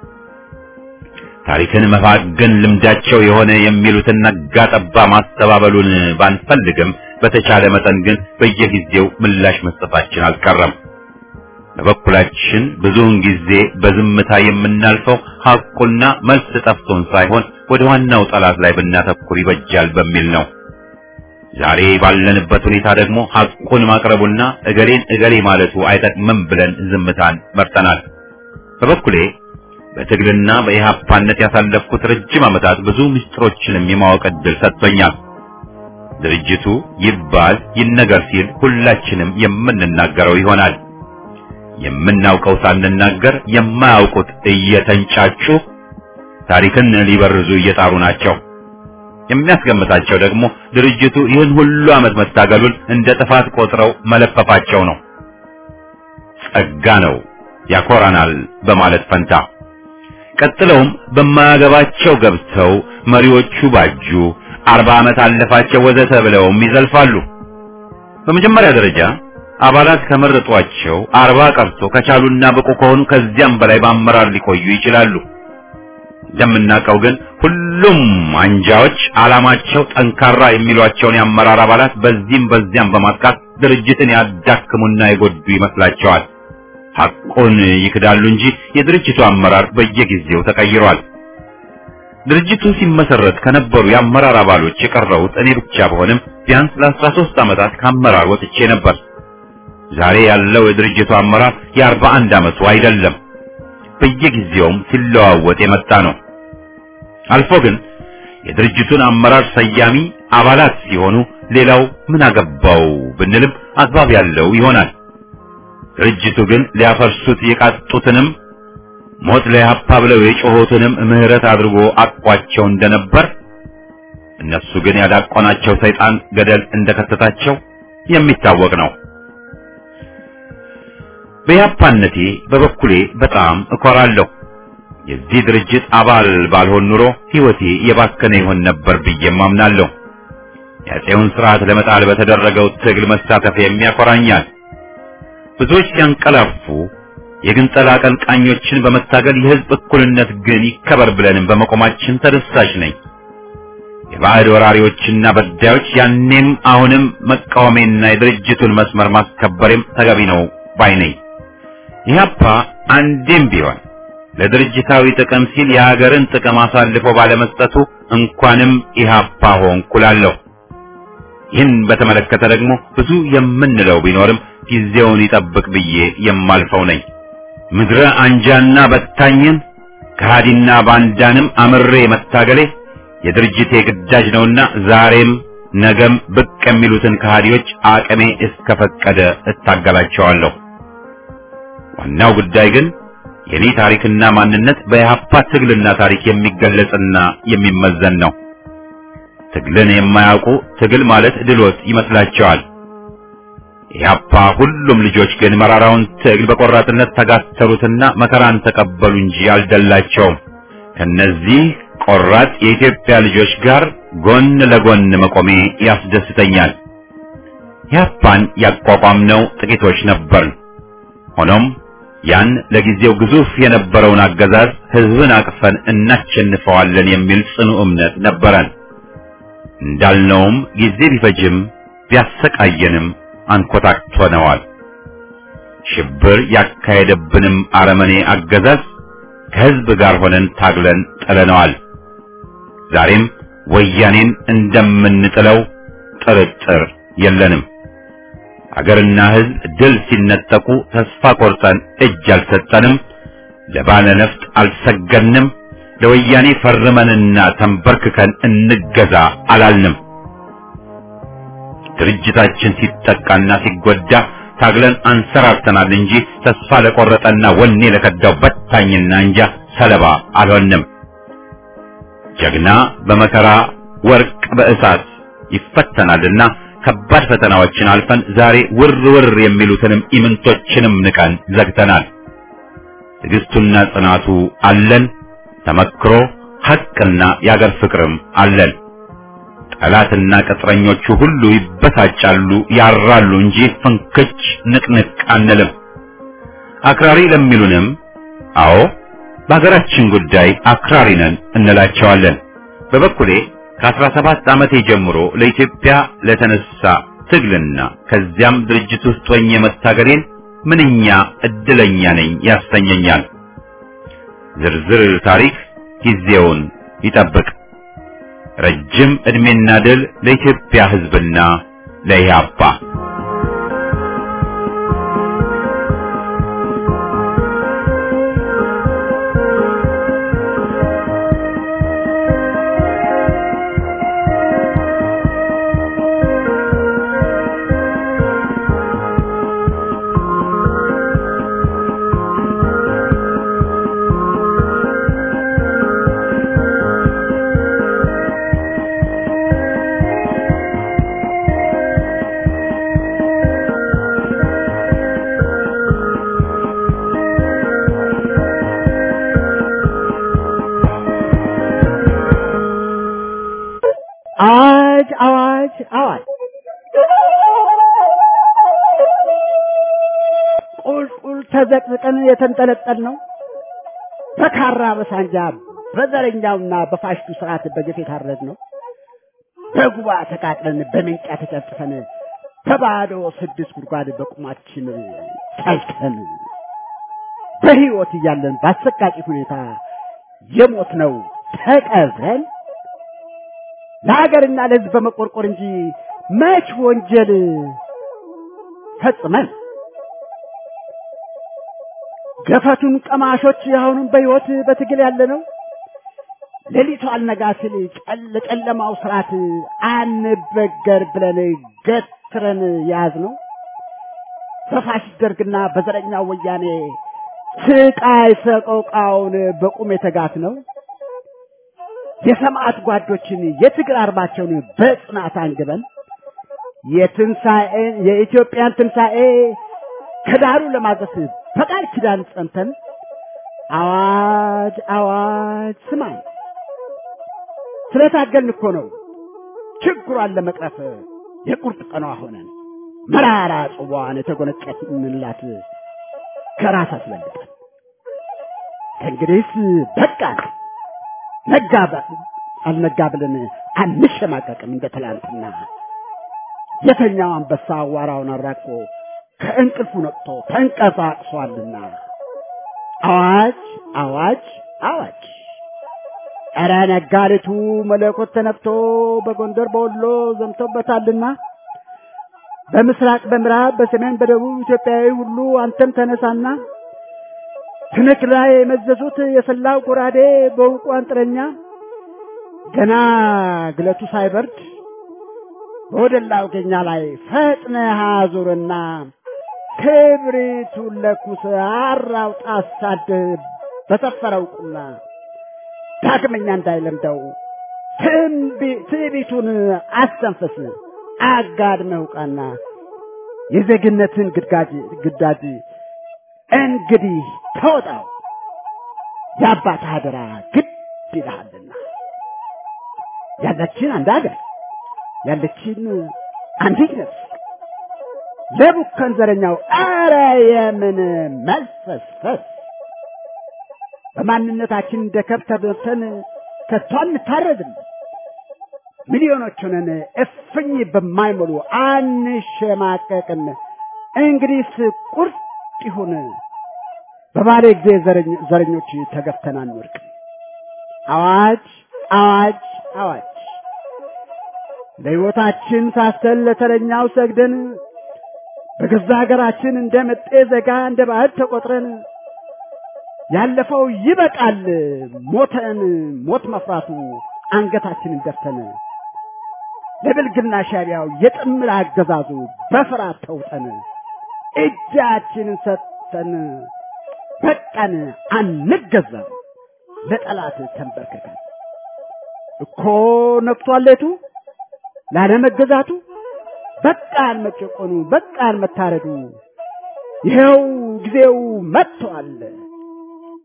ታሪክን መፋገን ልምዳቸው የሆነ የሚሉትን ነጋ ጠባ ማስተባበሉን ባንፈልግም በተቻለ መጠን ግን በየጊዜው ምላሽ መስጠታችን አልቀረም። በበኩላችን ብዙውን ጊዜ በዝምታ የምናልፈው ሐቁና መልስ ጠፍቶን ሳይሆን ወደ ዋናው ጠላት ላይ ብናተኩር ይበጃል በሚል ነው። ዛሬ ባለንበት ሁኔታ ደግሞ ሐቁን ማቅረቡና እገሌን እገሌ ማለቱ አይጠቅምም ብለን ዝምታን መርጠናል። በበኩሌ በትግልና በኢህአፓነት ያሳለፍኩት ረጅም ዓመታት ብዙ ምስጢሮችንም የማወቅ ዕድል ሰጥቶኛል። ድርጅቱ ይባል ይነገር ሲል ሁላችንም የምንናገረው ይሆናል። የምናውቀው ሳንናገር የማያውቁት እየተንጫጩ ታሪክን ሊበርዙ እየጣሩ ናቸው። የሚያስገምታቸው ደግሞ ድርጅቱ ይህን ሁሉ ዓመት መታገሉን እንደ ጥፋት ቆጥረው መለፈፋቸው ነው። ጸጋ ነው ያኮራናል በማለት ፈንታ ቀጥለውም በማያገባቸው ገብተው መሪዎቹ ባጁ፣ አርባ ዓመት አለፋቸው ወዘተ ብለውም ይዘልፋሉ። በመጀመሪያ ደረጃ አባላት ከመረጧቸው አርባ ቀርቶ ከቻሉና ብቁ ከሆኑ ከዚያም በላይ በአመራር ሊቆዩ ይችላሉ። እንደምናውቀው ግን ሁሉም አንጃዎች ዓላማቸው ጠንካራ የሚሏቸውን የአመራር አባላት በዚህም በዚያም በማጥቃት ድርጅትን ያዳክሙና የጎዱ ይመስላቸዋል። ሐቁን ይክዳሉ እንጂ የድርጅቱ አመራር በየጊዜው ተቀይሯል። ድርጅቱ ሲመሰረት ከነበሩ የአመራር አባሎች የቀረሁት እኔ ብቻ በሆንም ቢያንስ ለአስራ ሦስት ዓመታት ከአመራር ወጥቼ ነበር። ዛሬ ያለው የድርጅቱ አመራር የአርባ አንድ ዓመቱ አይደለም። በየጊዜውም ሲለዋወጥ የመጣ ነው። አልፎ ግን የድርጅቱን አመራር ሰያሚ አባላት ሲሆኑ ሌላው ምን አገባው ብንልም አግባብ ያለው ይሆናል። ድርጅቱ ግን ሊያፈርሱት የቃጡትንም ሞት ለኢህአፓ ብለው የጮሆትንም ምህረት አድርጎ አቋቸው እንደነበር እነሱ ግን ያዳቆናቸው ሰይጣን ገደል እንደከተታቸው የሚታወቅ ነው። በኢህአፓነቴ በበኩሌ በጣም እኮራለሁ። የዚህ ድርጅት አባል ባልሆን ኑሮ ሕይወቴ የባከነ ይሆን ነበር ብዬም አምናለሁ። የአፄውን ስርዓት ለመጣል በተደረገው ትግል መሳተፍ የሚያኮራኛል። ብዙዎች ሲያንቀላፉ የግንጠላ አቀንቃኞችን በመታገል የህዝብ እኩልነት ግን ይከበር ብለንም በመቆማችን ተደሳች ነኝ። የባዕድ ወራሪዎችና በዳዮች ያኔም አሁንም መቃወሜና የድርጅቱን መስመር ማስከበሬም ተገቢ ነው ባይ ነኝ። ኢህአፓ አንዴም ቢሆን ለድርጅታዊ ጥቅም ሲል የሀገርን ጥቅም አሳልፎ ባለመስጠቱ እንኳንም ኢህአፓ ሆንኩ እላለሁ። ይህን በተመለከተ ደግሞ ብዙ የምንለው ቢኖርም ጊዜውን ይጠብቅ ብዬ የማልፈው ነኝ። ምድረ አንጃና በታኝን ከሃዲና ባንዳንም አምሬ መታገሌ የድርጅቴ ግዳጅ ነውና ዛሬም ነገም ብቅ የሚሉትን ከሃዲዎች አቅሜ እስከፈቀደ እታገላቸዋለሁ። ዋናው ጉዳይ ግን የኔ ታሪክና ማንነት በኢህአፓ ትግልና ታሪክ የሚገለጽና የሚመዘን ነው። ትግልን የማያውቁ ትግል ማለት ድሎት ይመስላቸዋል። ኢህአፓ ሁሉም ልጆች ግን መራራውን ትግል በቆራጥነት ተጋተሩትና መከራን ተቀበሉ እንጂ አልደላቸውም። ከነዚህ ቆራጥ የኢትዮጵያ ልጆች ጋር ጎን ለጎን መቆሜ ያስደስተኛል። ኢህአፓን ያቋቋምነው ጥቂቶች ነበርን። ሆኖም ያን ለጊዜው ግዙፍ የነበረውን አገዛዝ ህዝብን አቅፈን እናሸንፈዋለን የሚል ጽኑ እምነት ነበረን። እንዳልነውም ጊዜ ቢፈጅም ቢያሰቃየንም አንኮታክቶነዋል። ሽብር ያካሄደብንም አረመኔ አገዛዝ ከህዝብ ጋር ሆነን ታግለን ጥለነዋል። ዛሬም ወያኔን እንደምንጥለው ጥርጥር የለንም። አገርና ህዝብ ድል ሲነጠቁ ተስፋ ቆርጠን እጅ አልሰጠንም። ለባለ ነፍጥ አልሰገድንም። ለወያኔ ፈርመንና ተንበርክከን እንገዛ አላልንም። ድርጅታችን ሲጠቃና ሲጎዳ ታግለን አንሰራርተናል እንጂ ተስፋ ለቆረጠና ወኔ ለከዳው በታኝና እንጃ ሰለባ አልሆንም። ጀግና በመከራ ወርቅ በእሳት ይፈተናልና ከባድ ፈተናዎችን አልፈን ዛሬ ውር ውር የሚሉትንም ኢምንቶችንም ንቀን ዘግተናል። ትዕግስቱና ጽናቱ አለን። ተመክሮ ሐቅና የአገር ፍቅርም አለን። ጠላትና ቅጥረኞቹ ሁሉ ይበሳጫሉ፣ ያራሉ እንጂ ፍንክች ንቅንቅ አንልም። አክራሪ ለሚሉንም አዎ በሀገራችን ጉዳይ አክራሪ ነን እንላቸዋለን። በበኩሌ ከአስራ ሰባት ዓመቴ ጀምሮ ለኢትዮጵያ ለተነሳ ትግልና ከዚያም ድርጅት ውስጥ ሆኜ መታገሌን ምንኛ እድለኛ ነኝ ያሰኘኛል። ዝርዝር ታሪክ ጊዜውን ይጠብቅ። ረጅም ዕድሜና ድል ለኢትዮጵያ ሕዝብና ለኢህአፓ። አዋጅ አዋጅ አዋጅ ቁልቁል ተዘቅዝቀን የተንጠለጠል ነው በካራ በሳንጃ በዘረኛውና በፋሽቱ ስርዓት በግፍ የታረድ ነው በጉባ ተቃጥለን በምንጫ ተጨፍጭፈን በባዶ ስድስት ጉድጓድ በቁማችን ጠልተን በህይወት እያለን በአሰቃቂ ሁኔታ የሞት ነው ተቀብረን ለሀገርና ለህዝብ በመቆርቆር እንጂ መች ወንጀል ፈጽመን ገፈቱን ቀማሾች አሁንም በህይወት በትግል ያለ ነው። ሌሊቱ አልነጋ ሲል ጨል ጨለማው ስርዓት አንበገር ብለን ገትረን ያዝ ነው። በፋሽስት ደርግና በዘረኛው ወያኔ ስቃይ ሰቆቃውን በቁም የተጋት ነው። የሰማዕት ጓዶችን የትግል አርማቸውን በጽናት አንግበን የትንሣኤን የኢትዮጵያን ትንሣኤ ከዳሩ ለማድረስ በቃል ኪዳን ጸንተን አዋጅ አዋጅ ስማኝ ስለታገልን እኮ ነው ችግሯን ለመቅረፍ የቁርጥ ቀኗ ሆነን መራራ ጽዋዋን የተጎነጨፍንላት ከራስ አስበልጠን ከእንግዲህስ በቃን ነጋ አልነጋ ብለን አንሸማቀቅም እንደ ትላንትና የተኛው አንበሳ አዋራውን አራቆ ከእንቅልፉ ነቅቶ ተንቀሳቅሷልና አዋጅ አዋጅ አዋጅ ኧረ ነጋሪቱ መለኮት ተነፍቶ በጎንደር በወሎ ዘምቶበታልና በምስራቅ በምዕራብ በሰሜን በደቡብ ኢትዮጵያዊ ሁሉ አንተም ተነሳና ትንክ ላይ የመዘዙት የሰላው ጎራዴ በውቁ አንጥረኛ ገና ግለቱ ሳይበርድ በወደላው ገኛ ላይ ፈጥነህ አዙርና ክብሪቱን ለኩስ አራውጣ አሳድህ በሰፈረው ቁና ዳግመኛ እንዳይለምደው ትዕቢቱን አስተንፍስ አጋድመህ ውቃና የዜግነትን ግዳጅ ግዳጅ እንግዲህ ተወጣው የአባት አደራ ግድ ይልሃልና ያለችን አንድ ሀገር ያለችን አንዲት ነፍስ ለቡከን ዘረኛው አረ የምን መልፈስፈስ በማንነታችን እንደ ከብት ተበልተን ከቶ አንታረድም ሚሊዮኖች ሆነን እፍኝ በማይሞሉ አንሸማቀቅም እንግዲህስ ቁርጥ ይሁን በባሌ ጊዜ ዘረኞች ተገፍተን አንወድቅም አዋጅ አዋጅ አዋጅ ለሕይወታችን ሳስተን ለተረኛው ሰግደን በገዛ ሀገራችን እንደ መጤ ዘጋ እንደ ባዕድ ተቆጥረን ያለፈው ይበቃል ሞተን ሞት መፍራቱ አንገታችንን ደፍተን ለብልግና ሻቢያው የጥምር አገዛዙ በፍርሃት ተውጠን እጃችንን ሰጥተን በቃን አንገዛም ለጠላት ተንበርክከን እኮ ነቅቷል ሌቱ ላለመገዛቱ በቃን መጨቆኑ በቃን መታረዱ ይኸው ጊዜው መጥቷል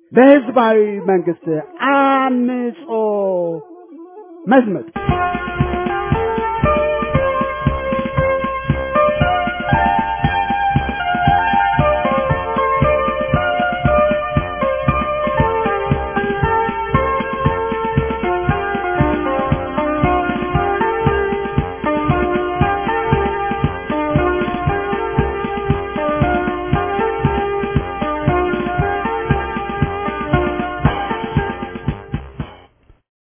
ለህዝባዊ መንግስት አምጾ መዝመቱ